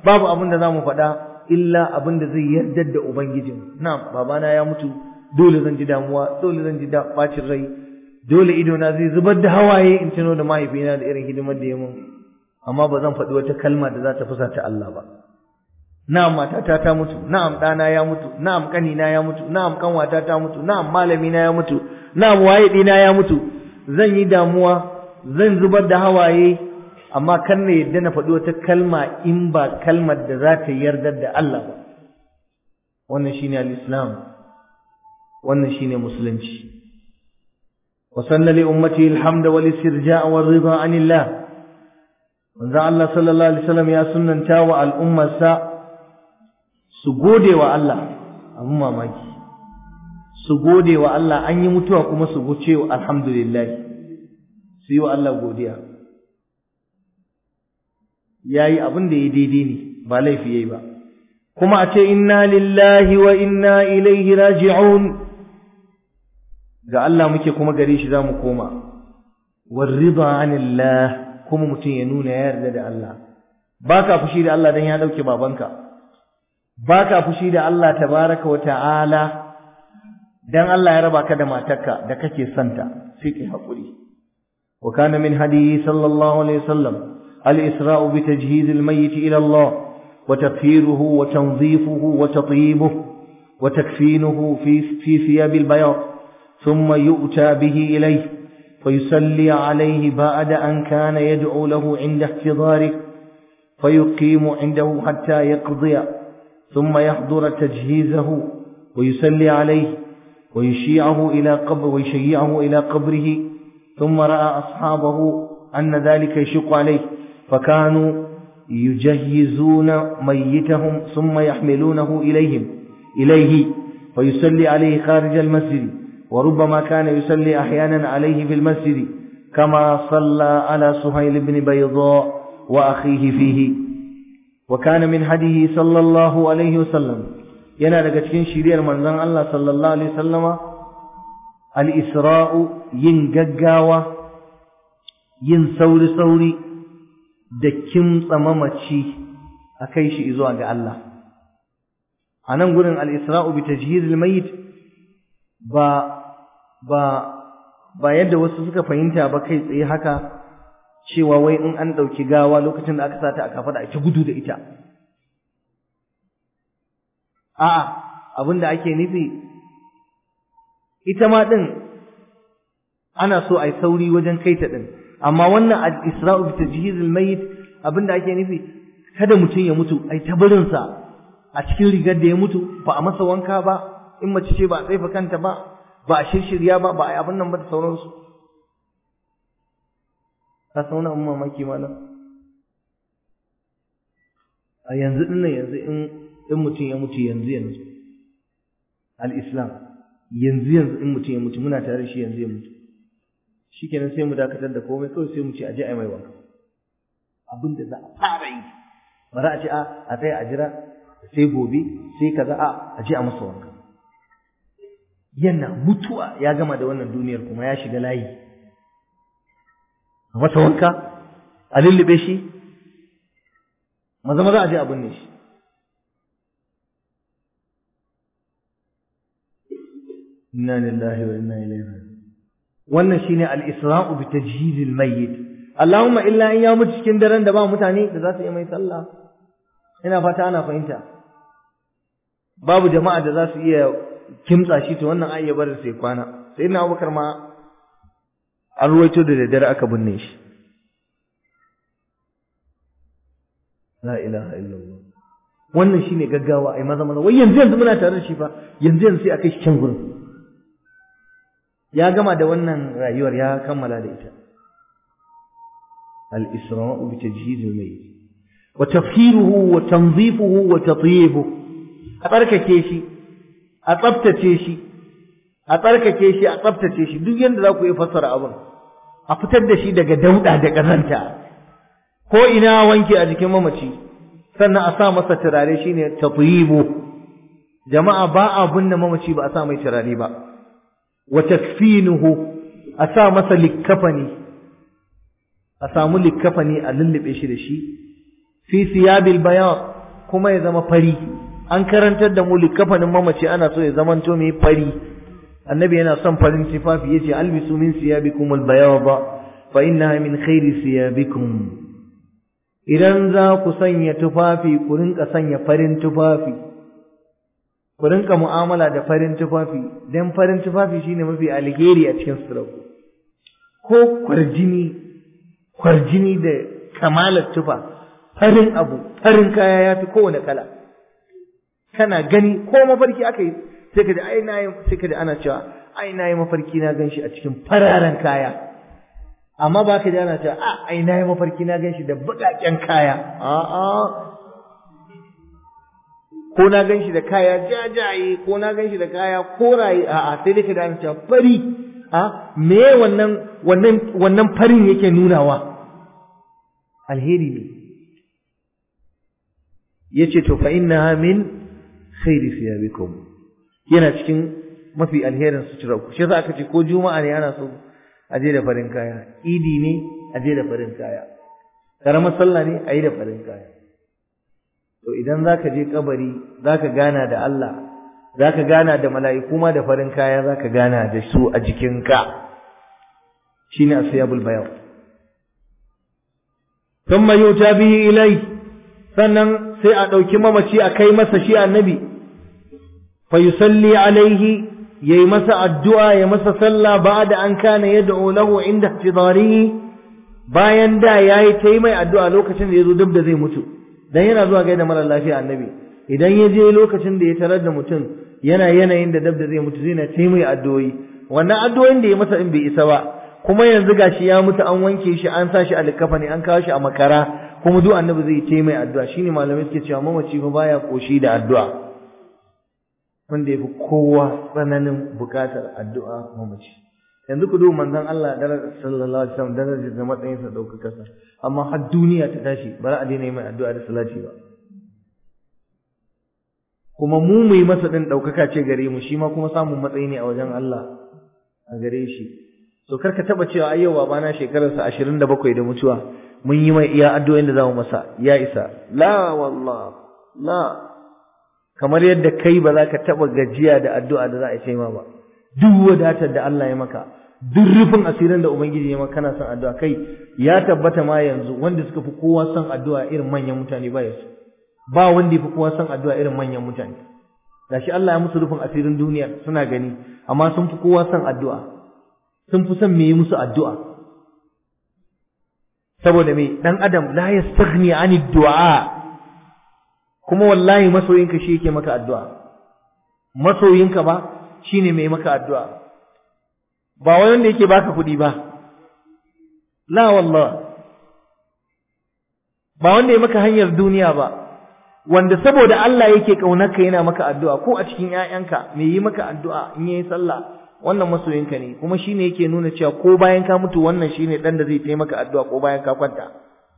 babu abin da zamu faɗa illa abin da zai yarda da ubangijin na'am babana ya mutu dole zan ji damuwa dole zan ji bacin rai dole ido na zai zubar da hawaye in tuno da mahaifina da irin hidimar da ya mun amma ba zan faɗi wata kalma da za ta fusata Allah ba na'am matata ta mutu na'am ɗana ya mutu na'am ƙanina ya mutu na'am ƙanwata ta mutu na'am malamina ya mutu na'am waye ɗina ya mutu zan yi damuwa zan zubar da hawaye amma kan na yadda na faɗi wata kalma in ba kalmar da za ta yarda da Allah ba wannan shine al-islam wannan shine musulunci wa sanna li ummati alhamda wal istirja' wal rida anillah manzo Allah sallallahu alaihi wasallam ya sunnanta wa al'ummarsa su gode wa Allah abin mamaki su gode wa Allah an yi mutuwa kuma su goce wa alhamdulillah su yi wa Allah godiya ya yi abin da ya daidai ne ba laifi ya yi ba kuma a ce inna lillahi wa inna ilaihi raji'un ga Allah muke kuma gare shi za mu koma warrida anillah kuma mutum ya nuna ya yarda da Allah ba ka fushi da Allah don ya ɗauke babanka ba ka fushi da Allah tabaraka wa ta'ala dan Allah ya raba ka da matarka da kake santa sai kai hakuri wa kana min hadiyi sallallahu alaihi wasallam al-isra'u bi tajhiz al-mayyit ila Allah wa tafhiruhu wa tanzifuhu wa tatyibuhu wa takfinuhu fi fi thiyab al-bayad thumma yu'ta bihi ilayhi فيصلي عليه بعد أن كان يدعو له عند احتضاره فيقيم عنده حتى يقضي ثم يحضر تجهيزه ويصلي عليه ويشيعه إلى قبر ويشيعه إلى قبره ثم رأى أصحابه أن ذلك يشق عليه فكانوا يجهزون ميتهم ثم يحملونه إليهم إليه ويصلي عليه خارج المسجد وربما كان يصلي أحيانا عليه في المسجد كما صلى على سهيل بن بيضاء وأخيه فيه وكان من هديه صلى الله عليه وسلم yana daga cikin shiriyar manzon Allah sallallahu alaihi wasallama al-isra'u yin gaggawa yin sauri sauri da kimtsa mamaci a kai shi zuwa ga Allah a nan gurin al-isra'u bi tajhizil mayyit ba ba ba yadda wasu suka fahimta ba kai tsaye haka cewa wai in an ɗauki gawa lokacin da aka sata a kafa da ake gudu da ita a'a abin da ake nufi ita ma ɗin ana so a yi sauri wajen kai ta ɗin amma wannan al-isra'u bi tajhizil mayyit abin da ake nufi kada mutum ya mutu ai ta barinsa a cikin rigar da ya mutu ba a masa wanka ba in mace ce ba a tsaifa kanta ba ba a shirshirya ba ba a yi abin nan ba da sauransu ka sauna in mamaki malam a yanzu ɗin nan yanzu in in mutum ya mutu yanzu yanzu al-islam yanzu yanzu in mutum ya mutu muna tare da shi yanzu ya mutu shikenan sai mu dakatar da komai kawai sai mu ce aje ai mai wanka abin da za a fara yi ba za a ce a a tsaya a jira sai gobe sai kaza a aje a masa wanka yana mutuwa ya gama da wannan duniyar kuma ya shiga layi a masa wanka a lullube shi maza maza a je a binne shi inna lillahi wa inna ilaihi raji'un wannan shine al-isra'u bi tajhiz al-mayyit Allahumma illa in ya mutu cikin daren da ba mutane da za su yi mai sallah ina fata ana fahimta babu jama'a da za su iya kimtsa shi to wannan ayya bar sai kwana sai na Abubakar ma an ruwaito da daddare aka binne shi la ilaha illallah wannan shine gaggawa ai maza maza wai yanzu yanzu muna tare da shi fa yanzu yanzu sai akai shi can gurin ya gama da wannan rayuwar ya kammala da ita al-isra'u bi tajhiz al-mayyit wa tafhiruhu wa tanzifuhu wa tatyibuhu a tsarkake shi a tsaftace shi a tsarkake shi a tsaftace shi duk yanda za ku yi fassara abin a fitar da shi daga dauda da ƙazanta ko ina wanke a jikin mamaci sannan a sa masa turare shine tatyibu jama'a ba a binne mamaci ba a sa mai turare ba wa takfinuhu a sa masa likkafani a samu likkafani a lullube shi da shi fi siyabil bayan kuma ya zama fari an karantar da mu likafanin mamaci ana so ya zamanto mai fari annabi yana son farin tufafi yace albisu min siyabikum albayada fa innaha min khairi siyabikum idan za ku sanya tufafi ku rinka sanya farin tufafi ku rinka mu'amala da farin tufafi dan farin tufafi shine mafi alheri a cikin sutura ko kwarjini kwarjini da kamalar tufa farin abu farin kaya yafi kowane kala kana gani ko mafarki aka yi sai ka ji ai na yi sai ka ji ana cewa ai na yi mafarki na ganshi a cikin fararen kaya amma ba ka ji ana cewa a ai na yi mafarki na ganshi da buƙaƙen kaya a'a ko na ganshi da kaya jajaye ko na ganshi da kaya koraye a'a sai dai ka ji ana cewa fari a me wannan wannan wannan farin yake nunawa alheri ne yace to fa innaha min khairi siyabikum yana cikin mafi alherin suturar ku shi yasa aka ce ko juma'a ne ana so a je da farin kaya idi ne a je da farin kaya karamar sallah ne a yi da farin kaya to idan zaka je kabari zaka gana da Allah zaka gana da mala'iku ma da farin kaya zaka gana da su a jikinka shine asyabul bayan thumma yuta bihi ilai sannan sai a ɗauki mamaci a kai masa shi annabi fa yusalli alaihi yayi masa addu'a ya masa sallah ba'da an kana yad'u lahu inda ihtidarihi bayan da yayi ta yi mai addu'a lokacin da yazo duk da zai mutu dan yana zuwa gaida mara lafiya annabi idan ya je lokacin da ya tarar da mutum yana yanayin da dab da zai mutu zai na ta mai addu'o'i wannan addu'o'in da ya masa in bai isa ba kuma yanzu gashi ya mutu an wanke shi an sa shi a likafani an kawo shi a makara kuma duk annabi zai ta mai addu'a shine malamai suke cewa mamaci fa baya koshi da addu'a wanda ya fi kowa tsananin bukatar addu'a mamaci yanzu ku duba manzon Allah darajar sallallahu alaihi wasallam darajar da matsayin sa daukaka sa amma har duniya ta tashi ba za a daina mai addu'a da salati ba kuma mu mu yi masa din daukaka ce gare mu shi ma kuma samun matsayi ne a wajen Allah a gare shi so karka taba cewa ai yau babana shekararsa 27 da mutuwa mun yi mai iya addu'o'in da zamu masa ya isa la wallah la kamar yadda kai ba za ka taɓa gajiya da addu'a da za a ce ma ba duk wadatar da Allah ya maka duk rufin asirin da ubangiji ya maka kana son addu'a kai ya tabbata ma yanzu wanda suka fi kowa son addu'a irin manyan mutane ba yasu ba wanda ya fi kowa son addu'a irin manyan mutane gashi Allah ya musu rufin asirin duniya suna gani amma sun fi kowa son addu'a sun fi son me yi musu addu'a saboda me dan adam la yastaghni anid du'a kuma wallahi masoyinka shi yake maka addu'a masoyinka ba shine mai maka addu'a ba wai wanda yake baka kuɗi ba la wallah ba wanda ya maka hanyar duniya ba wanda saboda Allah yake kaunarka yana maka addu'a ko a cikin ƴaƴanka me yi maka addu'a in yayi sallah wannan masoyinka ne kuma shine yake nuna cewa ko bayan ka mutu wannan shine dan da zai taimaka addu'a ko bayan ka kwanta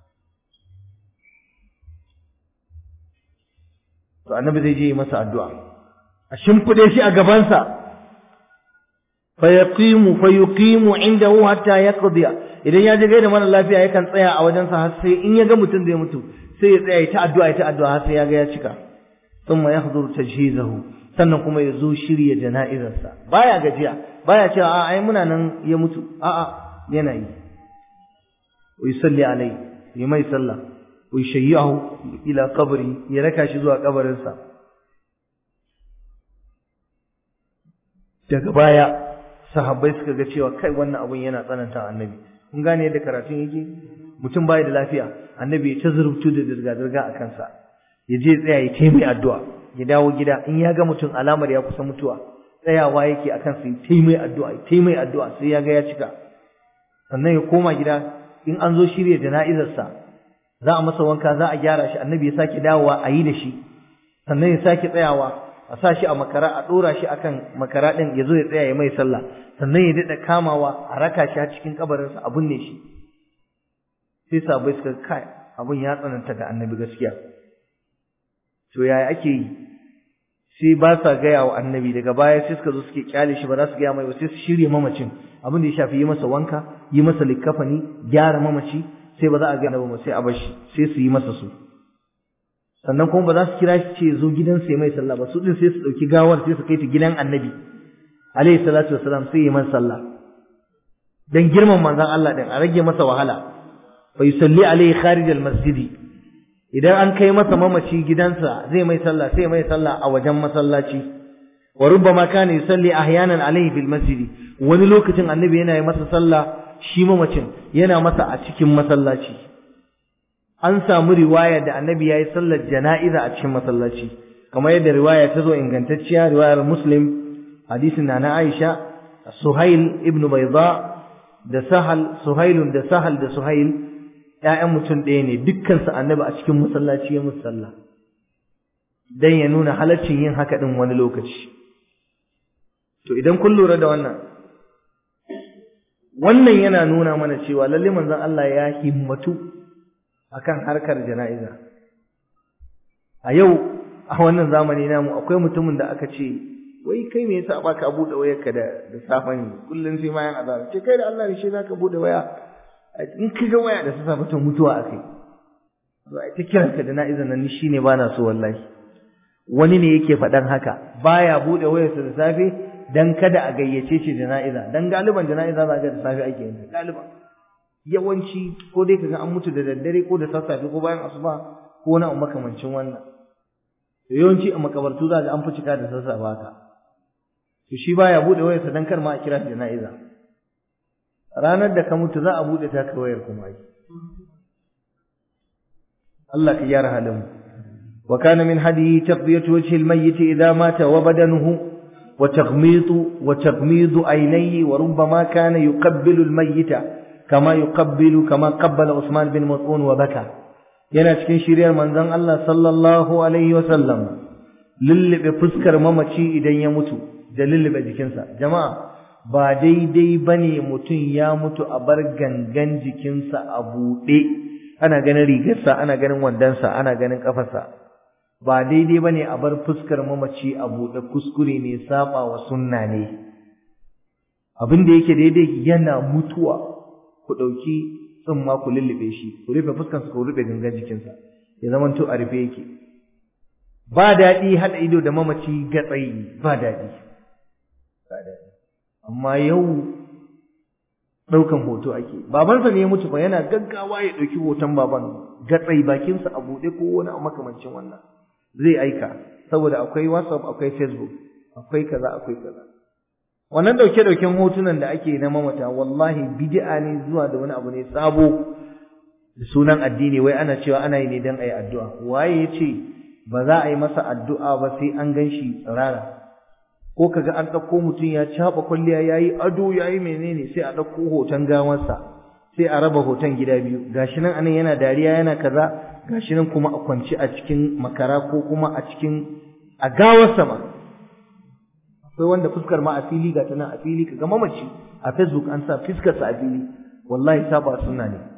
to annabi zai je yi masa addu'a a shimfide shi a gabansa fa yaqimu fa yuqimu indahu hatta yaqdi idan ya je gaida mara lafiya yakan tsaya a wajensa har sai in ya ga mutum zai mutu sai ya tsaya ya ta addu'a ya ta addu'a har sai ya ga ya cika thumma yahduru tajhizahu sannan kuma ya zo shirya jana'izarsa baya gajiya baya cewa a ai muna nan ya mutu a'a yana yi wa yusalli alai yi mai sallah ويشيعه إلى قبره يركع شزوا قبرنسا daga baya sahabbai suka ga cewa kai wannan abun yana tsananta annabi kun gane yadda karatun yake mutum bai da lafiya annabi ya ta zurubtu da dirga dirga a kansa ya je tsaya ya taimai addu'a ya dawo gida in ya ga mutum alamar ya kusa mutuwa tsayawa yake akan sai taimai addu'a taimai addu'a sai ya ga ya cika sannan ya koma gida in an zo shirya jana'izarsa za a masa wanka za a gyara shi annabi ya sake dawowa a yi da shi sannan ya sake tsayawa a sa shi a makara a ɗora shi akan makara ɗin ya zo ya tsaya ya mai sallah sannan ya daɗa kamawa a raka shi a cikin kabarinsa a binne shi sai sabai suka kai abin ya tsananta ga annabi gaskiya to yaya ake yi sai ba sa gaya wa annabi daga baya sai suka zo suke kyale shi ba za su gaya mai ba sai su shirya mamacin abin da ya shafi yi masa wanka yi masa likkafani gyara mamaci sai ba za a gaya ba sai a bashi sai su yi masa su sannan kuma ba za su kira shi ce zo gidan sai mai sallah ba su din sai su dauki gawar sai su kai ta gidan annabi alaihi salatu wassalam sai yi masa sallah dan girman manzon Allah din a rage masa wahala fa yusalli alaihi kharij almasjidi idan an kai masa mamaci gidansa zai mai sallah sai mai sallah a wajen masallaci wa rubbama kana yusalli ahyanan alaihi fil masjidi wani lokacin annabi yana yi masa sallah shi mamacin yana masa a cikin masallaci an samu riwaya da annabi yayi sallar jana'iza a cikin masallaci kamar yadda riwaya ta zo ingantacciya riwayar muslim hadisin na na Aisha Suhail ibn Bayda da Sahal Suhailun da Sahal da Suhail ƴaƴan mutum ɗaya ne dukkan su annabi a cikin masallaci ya musu sallah dan ya nuna halaccin yin haka din wani lokaci to idan kun lura da wannan wannan yana nuna mana cewa lalle manzon Allah ya himmatu akan harkar jana'iza a yau a wannan zamani namu akwai mutumin da aka ce wai kai me yasa baka bude wayarka da da safa ne kullun sai ma yan azara ce kai da Allah ne shi zaka bude waya in ka ga waya da safa to mutuwa akai to ai ta kiran ka da na'iza nan ni shine bana so wallahi wani ne yake faɗan haka baya bude wayarsa da safe dan kada a gayyace shi jana'iza dan galiban jana'iza za ga da safe ake yin galiban yawanci ko dai kaga an mutu da daddare ko da sassafe ko bayan asuba ko na makamancin wannan to yawanci a makabartu za ga an fi cika da sassafe haka to shi baya bude wayarsa dan kar ma a kira shi jana'iza ranar da ka mutu za a bude ta ka wayar kuma ai Allah ka gyara halin mu wa kana min hadiyi taqbiyatu wajhi al-mayyit idha mata wa badanuhu وتغميض وتغميض عينيه وربما كان يقبل الميت كما يقبل كما قبل عثمان بن مسعود وبكى yana cikin shiriyar manzon Allah sallallahu alaihi wasallam lullube fuskar mamaci idan ya mutu da lullube jikinsa jama'a ba daidai bane mutum ya mutu a bar gangan jikinsa a buɗe ana ganin rigarsa ana ganin wandonsa ana ganin kafarsa ba daidai bane a bar fuskar mamaci a buɗe kuskure ne saba wa sunna ne abin da yake daidai yana mutuwa ku ɗauki tsumma ku lullube shi ku rufe fuskarsa ku rufe gangan jikinsa ya zama to a rufe yake ba daɗi haɗa ido da mamaci gatsayi ba daɗi ba daɗi amma yau ɗaukan hoto ake babansa ne ya mutu fa yana gaggawa ya ɗauki hoton baban gatsayi bakinsa a buɗe ko wani a makamancin wannan zai aika saboda akwai whatsapp akwai facebook akwai kaza akwai kaza wannan dauke dauken hotunan da ake na mamata wallahi bid'a ne zuwa da wani abu ne sabo da sunan addini wai ana cewa ana yi ne dan ayi addu'a waye yace ba za a yi masa addu'a ba sai an ganshi tsirara ko kaga an dauko mutum ya caba kulliya yayi ado yayi menene sai a dauko hoton gawarsa sai a raba hoton gida biyu gashi nan anan yana dariya yana kaza gashi nan kuma a kwance a cikin makara ko kuma a cikin a gawar sama akwai wanda fuskar ma a fili ga tana a fili kaga mamaci a facebook an sa fuskar sa a fili wallahi saba sunna ne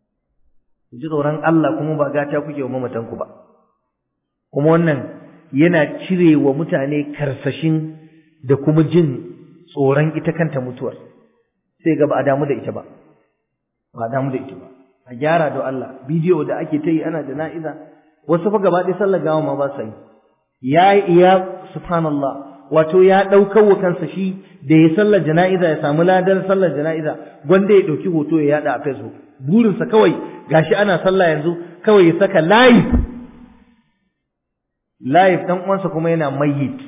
ji tsoron Allah kuma ba gata kuke wa mamatan ku ba kuma wannan yana cire wa mutane karsashin da kuma jin tsoron ita kanta mutuwar sai ga ba a damu da ita ba ba a damu da ita ba a gyara da Allah bidiyo da ake ta yi ana jana'iza wasu fa gaba ɗaya sallar gawa ma ba sa yi ya iya subhanallah wato ya ɗaukar wa kansa shi da ya sallar jana'iza ya samu ladar sallar jana'iza gwanda ya ɗauki hoto ya yaɗa a facebook burinsa kawai gashi ana sallah yanzu kawai ya saka live live ɗan uwansa kuma yana mayyit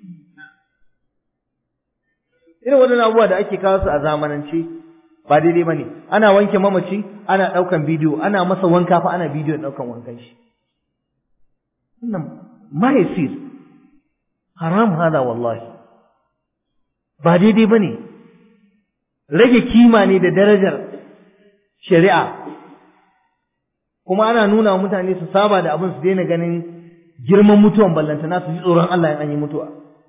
irin waɗannan abubuwa da ake kawo su a zamanance ba daidai bane ana wanke mamaci ana daukan bidiyo ana masa wanka fa ana bidiyo daukan wankan shi wannan ma yasir haram hada wallahi ba daidai bane rage kima ne da darajar shari'a kuma ana nuna wa mutane su saba da abin su daina ganin girman mutuwan ballantana su ji tsoron Allah in an yi mutuwa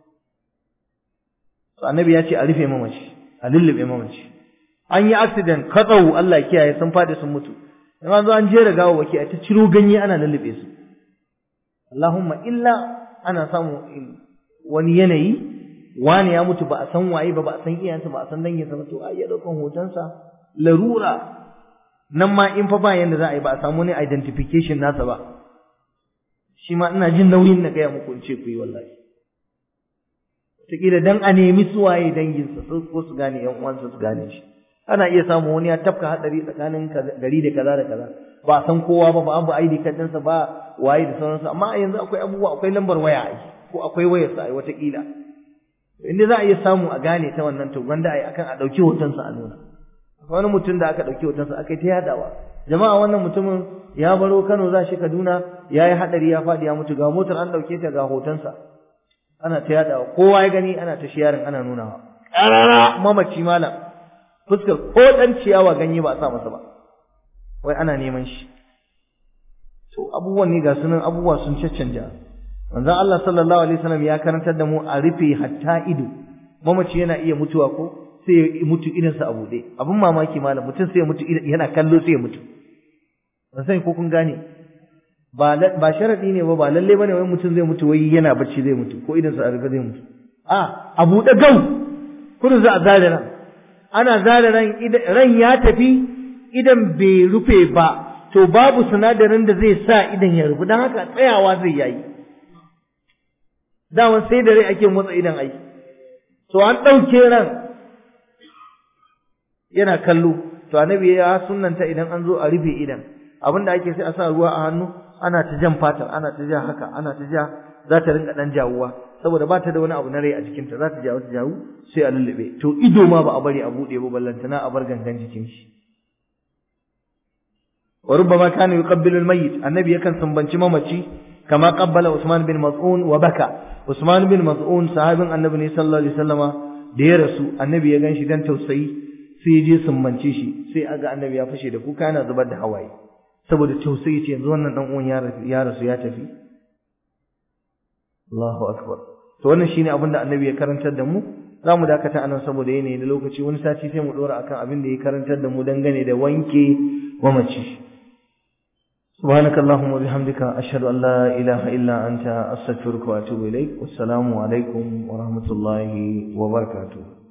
to annabi ya ce a rufe mamaci a lullube mamaci an yi accident katsau Allah kiyaye sun fadi sun mutu in an zo an jera gawa waki a ta ciro ganye ana lullube su Allahumma illa ana samu wani yanayi wani ya mutu ba a san waye ba ba a san iyayensa ba a san danginsa ba to a iya daukan hotonsa larura nan ma in fa ba yanda za a yi ba a samu wani identification nasa ba shi ma ina jin nauyin na gaya muku in ce ku yi wallahi wataƙila dan a nemi suwaye danginsa ko su gane yan uwansa su gane shi ana iya samu wani ya tafka hatsari tsakanin gari da kaza da kaza ba san kowa ba ba abu ID card ɗinsa ba waye da sauransu amma a yanzu akwai abubuwa akwai lambar waya ai ko akwai wayar sa ai wataƙila inda za a iya samu a gane ta wannan to wanda ai akan a ɗauki hotonsa a nuna wani mutum da aka ɗauki hotonsa aka yi ta yadawa jama'a wannan mutumin ya baro Kano za shi Kaduna ya yi haɗari ya faɗi ya mutu ga motar an ɗauke ta ga hotonsa ana ta yadawa kowa ya gani ana ta shiyarin ana nunawa ƙarara mamaci malam fuskar ko ɗan ciyawa ganye ba a sa masa ba wai ana neman shi to abubuwan ne ga sunan abubuwa sun caccanja manzon Allah sallallahu alaihi wasallam ya karantar da mu a rufe hatta ido mamaci yana iya mutuwa ko sai ya mutu idansa a buɗe abin mamaki malam mutum sai ya mutu yana kallo sai ya mutu ban sani ko kun gane ba ba sharadi ne ba ba lalle bane wai mutum zai mutu wai yana bacci zai mutu ko idansa a rufe zai mutu a a buɗe gau kudu za a zare ran ana zare ran ran ya tafi idan bai rufe ba to babu sinadarin da zai sa idan ya rufe don haka tsayawa zai yayi dama sai da rai ake motsa idan ai to an ɗauke ran yana kallo to annabi ya sunnanta idan an zo a rufe idan abinda ake sai a sa ruwa a hannu ana ta jan fatar ana ta ja haka ana ta ja za ta rinka dan jawuwa saboda ba ta da wani abu na rai a jikinta za ta jawo ta jawo sai a lullube to ido ma ba a bari a buɗe ba ballantana a bar gangan jikin shi wa rubbama kana yuqabbilu al-mayyit annabi yakan sumbanci mamaci kama qabbala Usman bin Mas'un wa baka Usman bin Mas'un sahabin annabi ne sallallahu alaihi wasallama da ya rasu annabi ya ganshi dan tausayi sai ya je sumbance shi sai aga annabi ya fashe da kuka yana zubar da hawaye saboda tausayi ce yanzu wannan dan uwan ya rasu ya tafi Allahu akbar to wannan shine abin da annabi ya karantar da mu zamu dakata anan saboda yanayi na lokaci wani sati sai mu dora akan abin da ya karantar da mu dangane da wanke mamaci سبحانك اللهم وبحمدك أشهد أن لا إله إلا أنت أستغفرك وأتوب إليك والسلام عليكم ورحمة الله وبركاته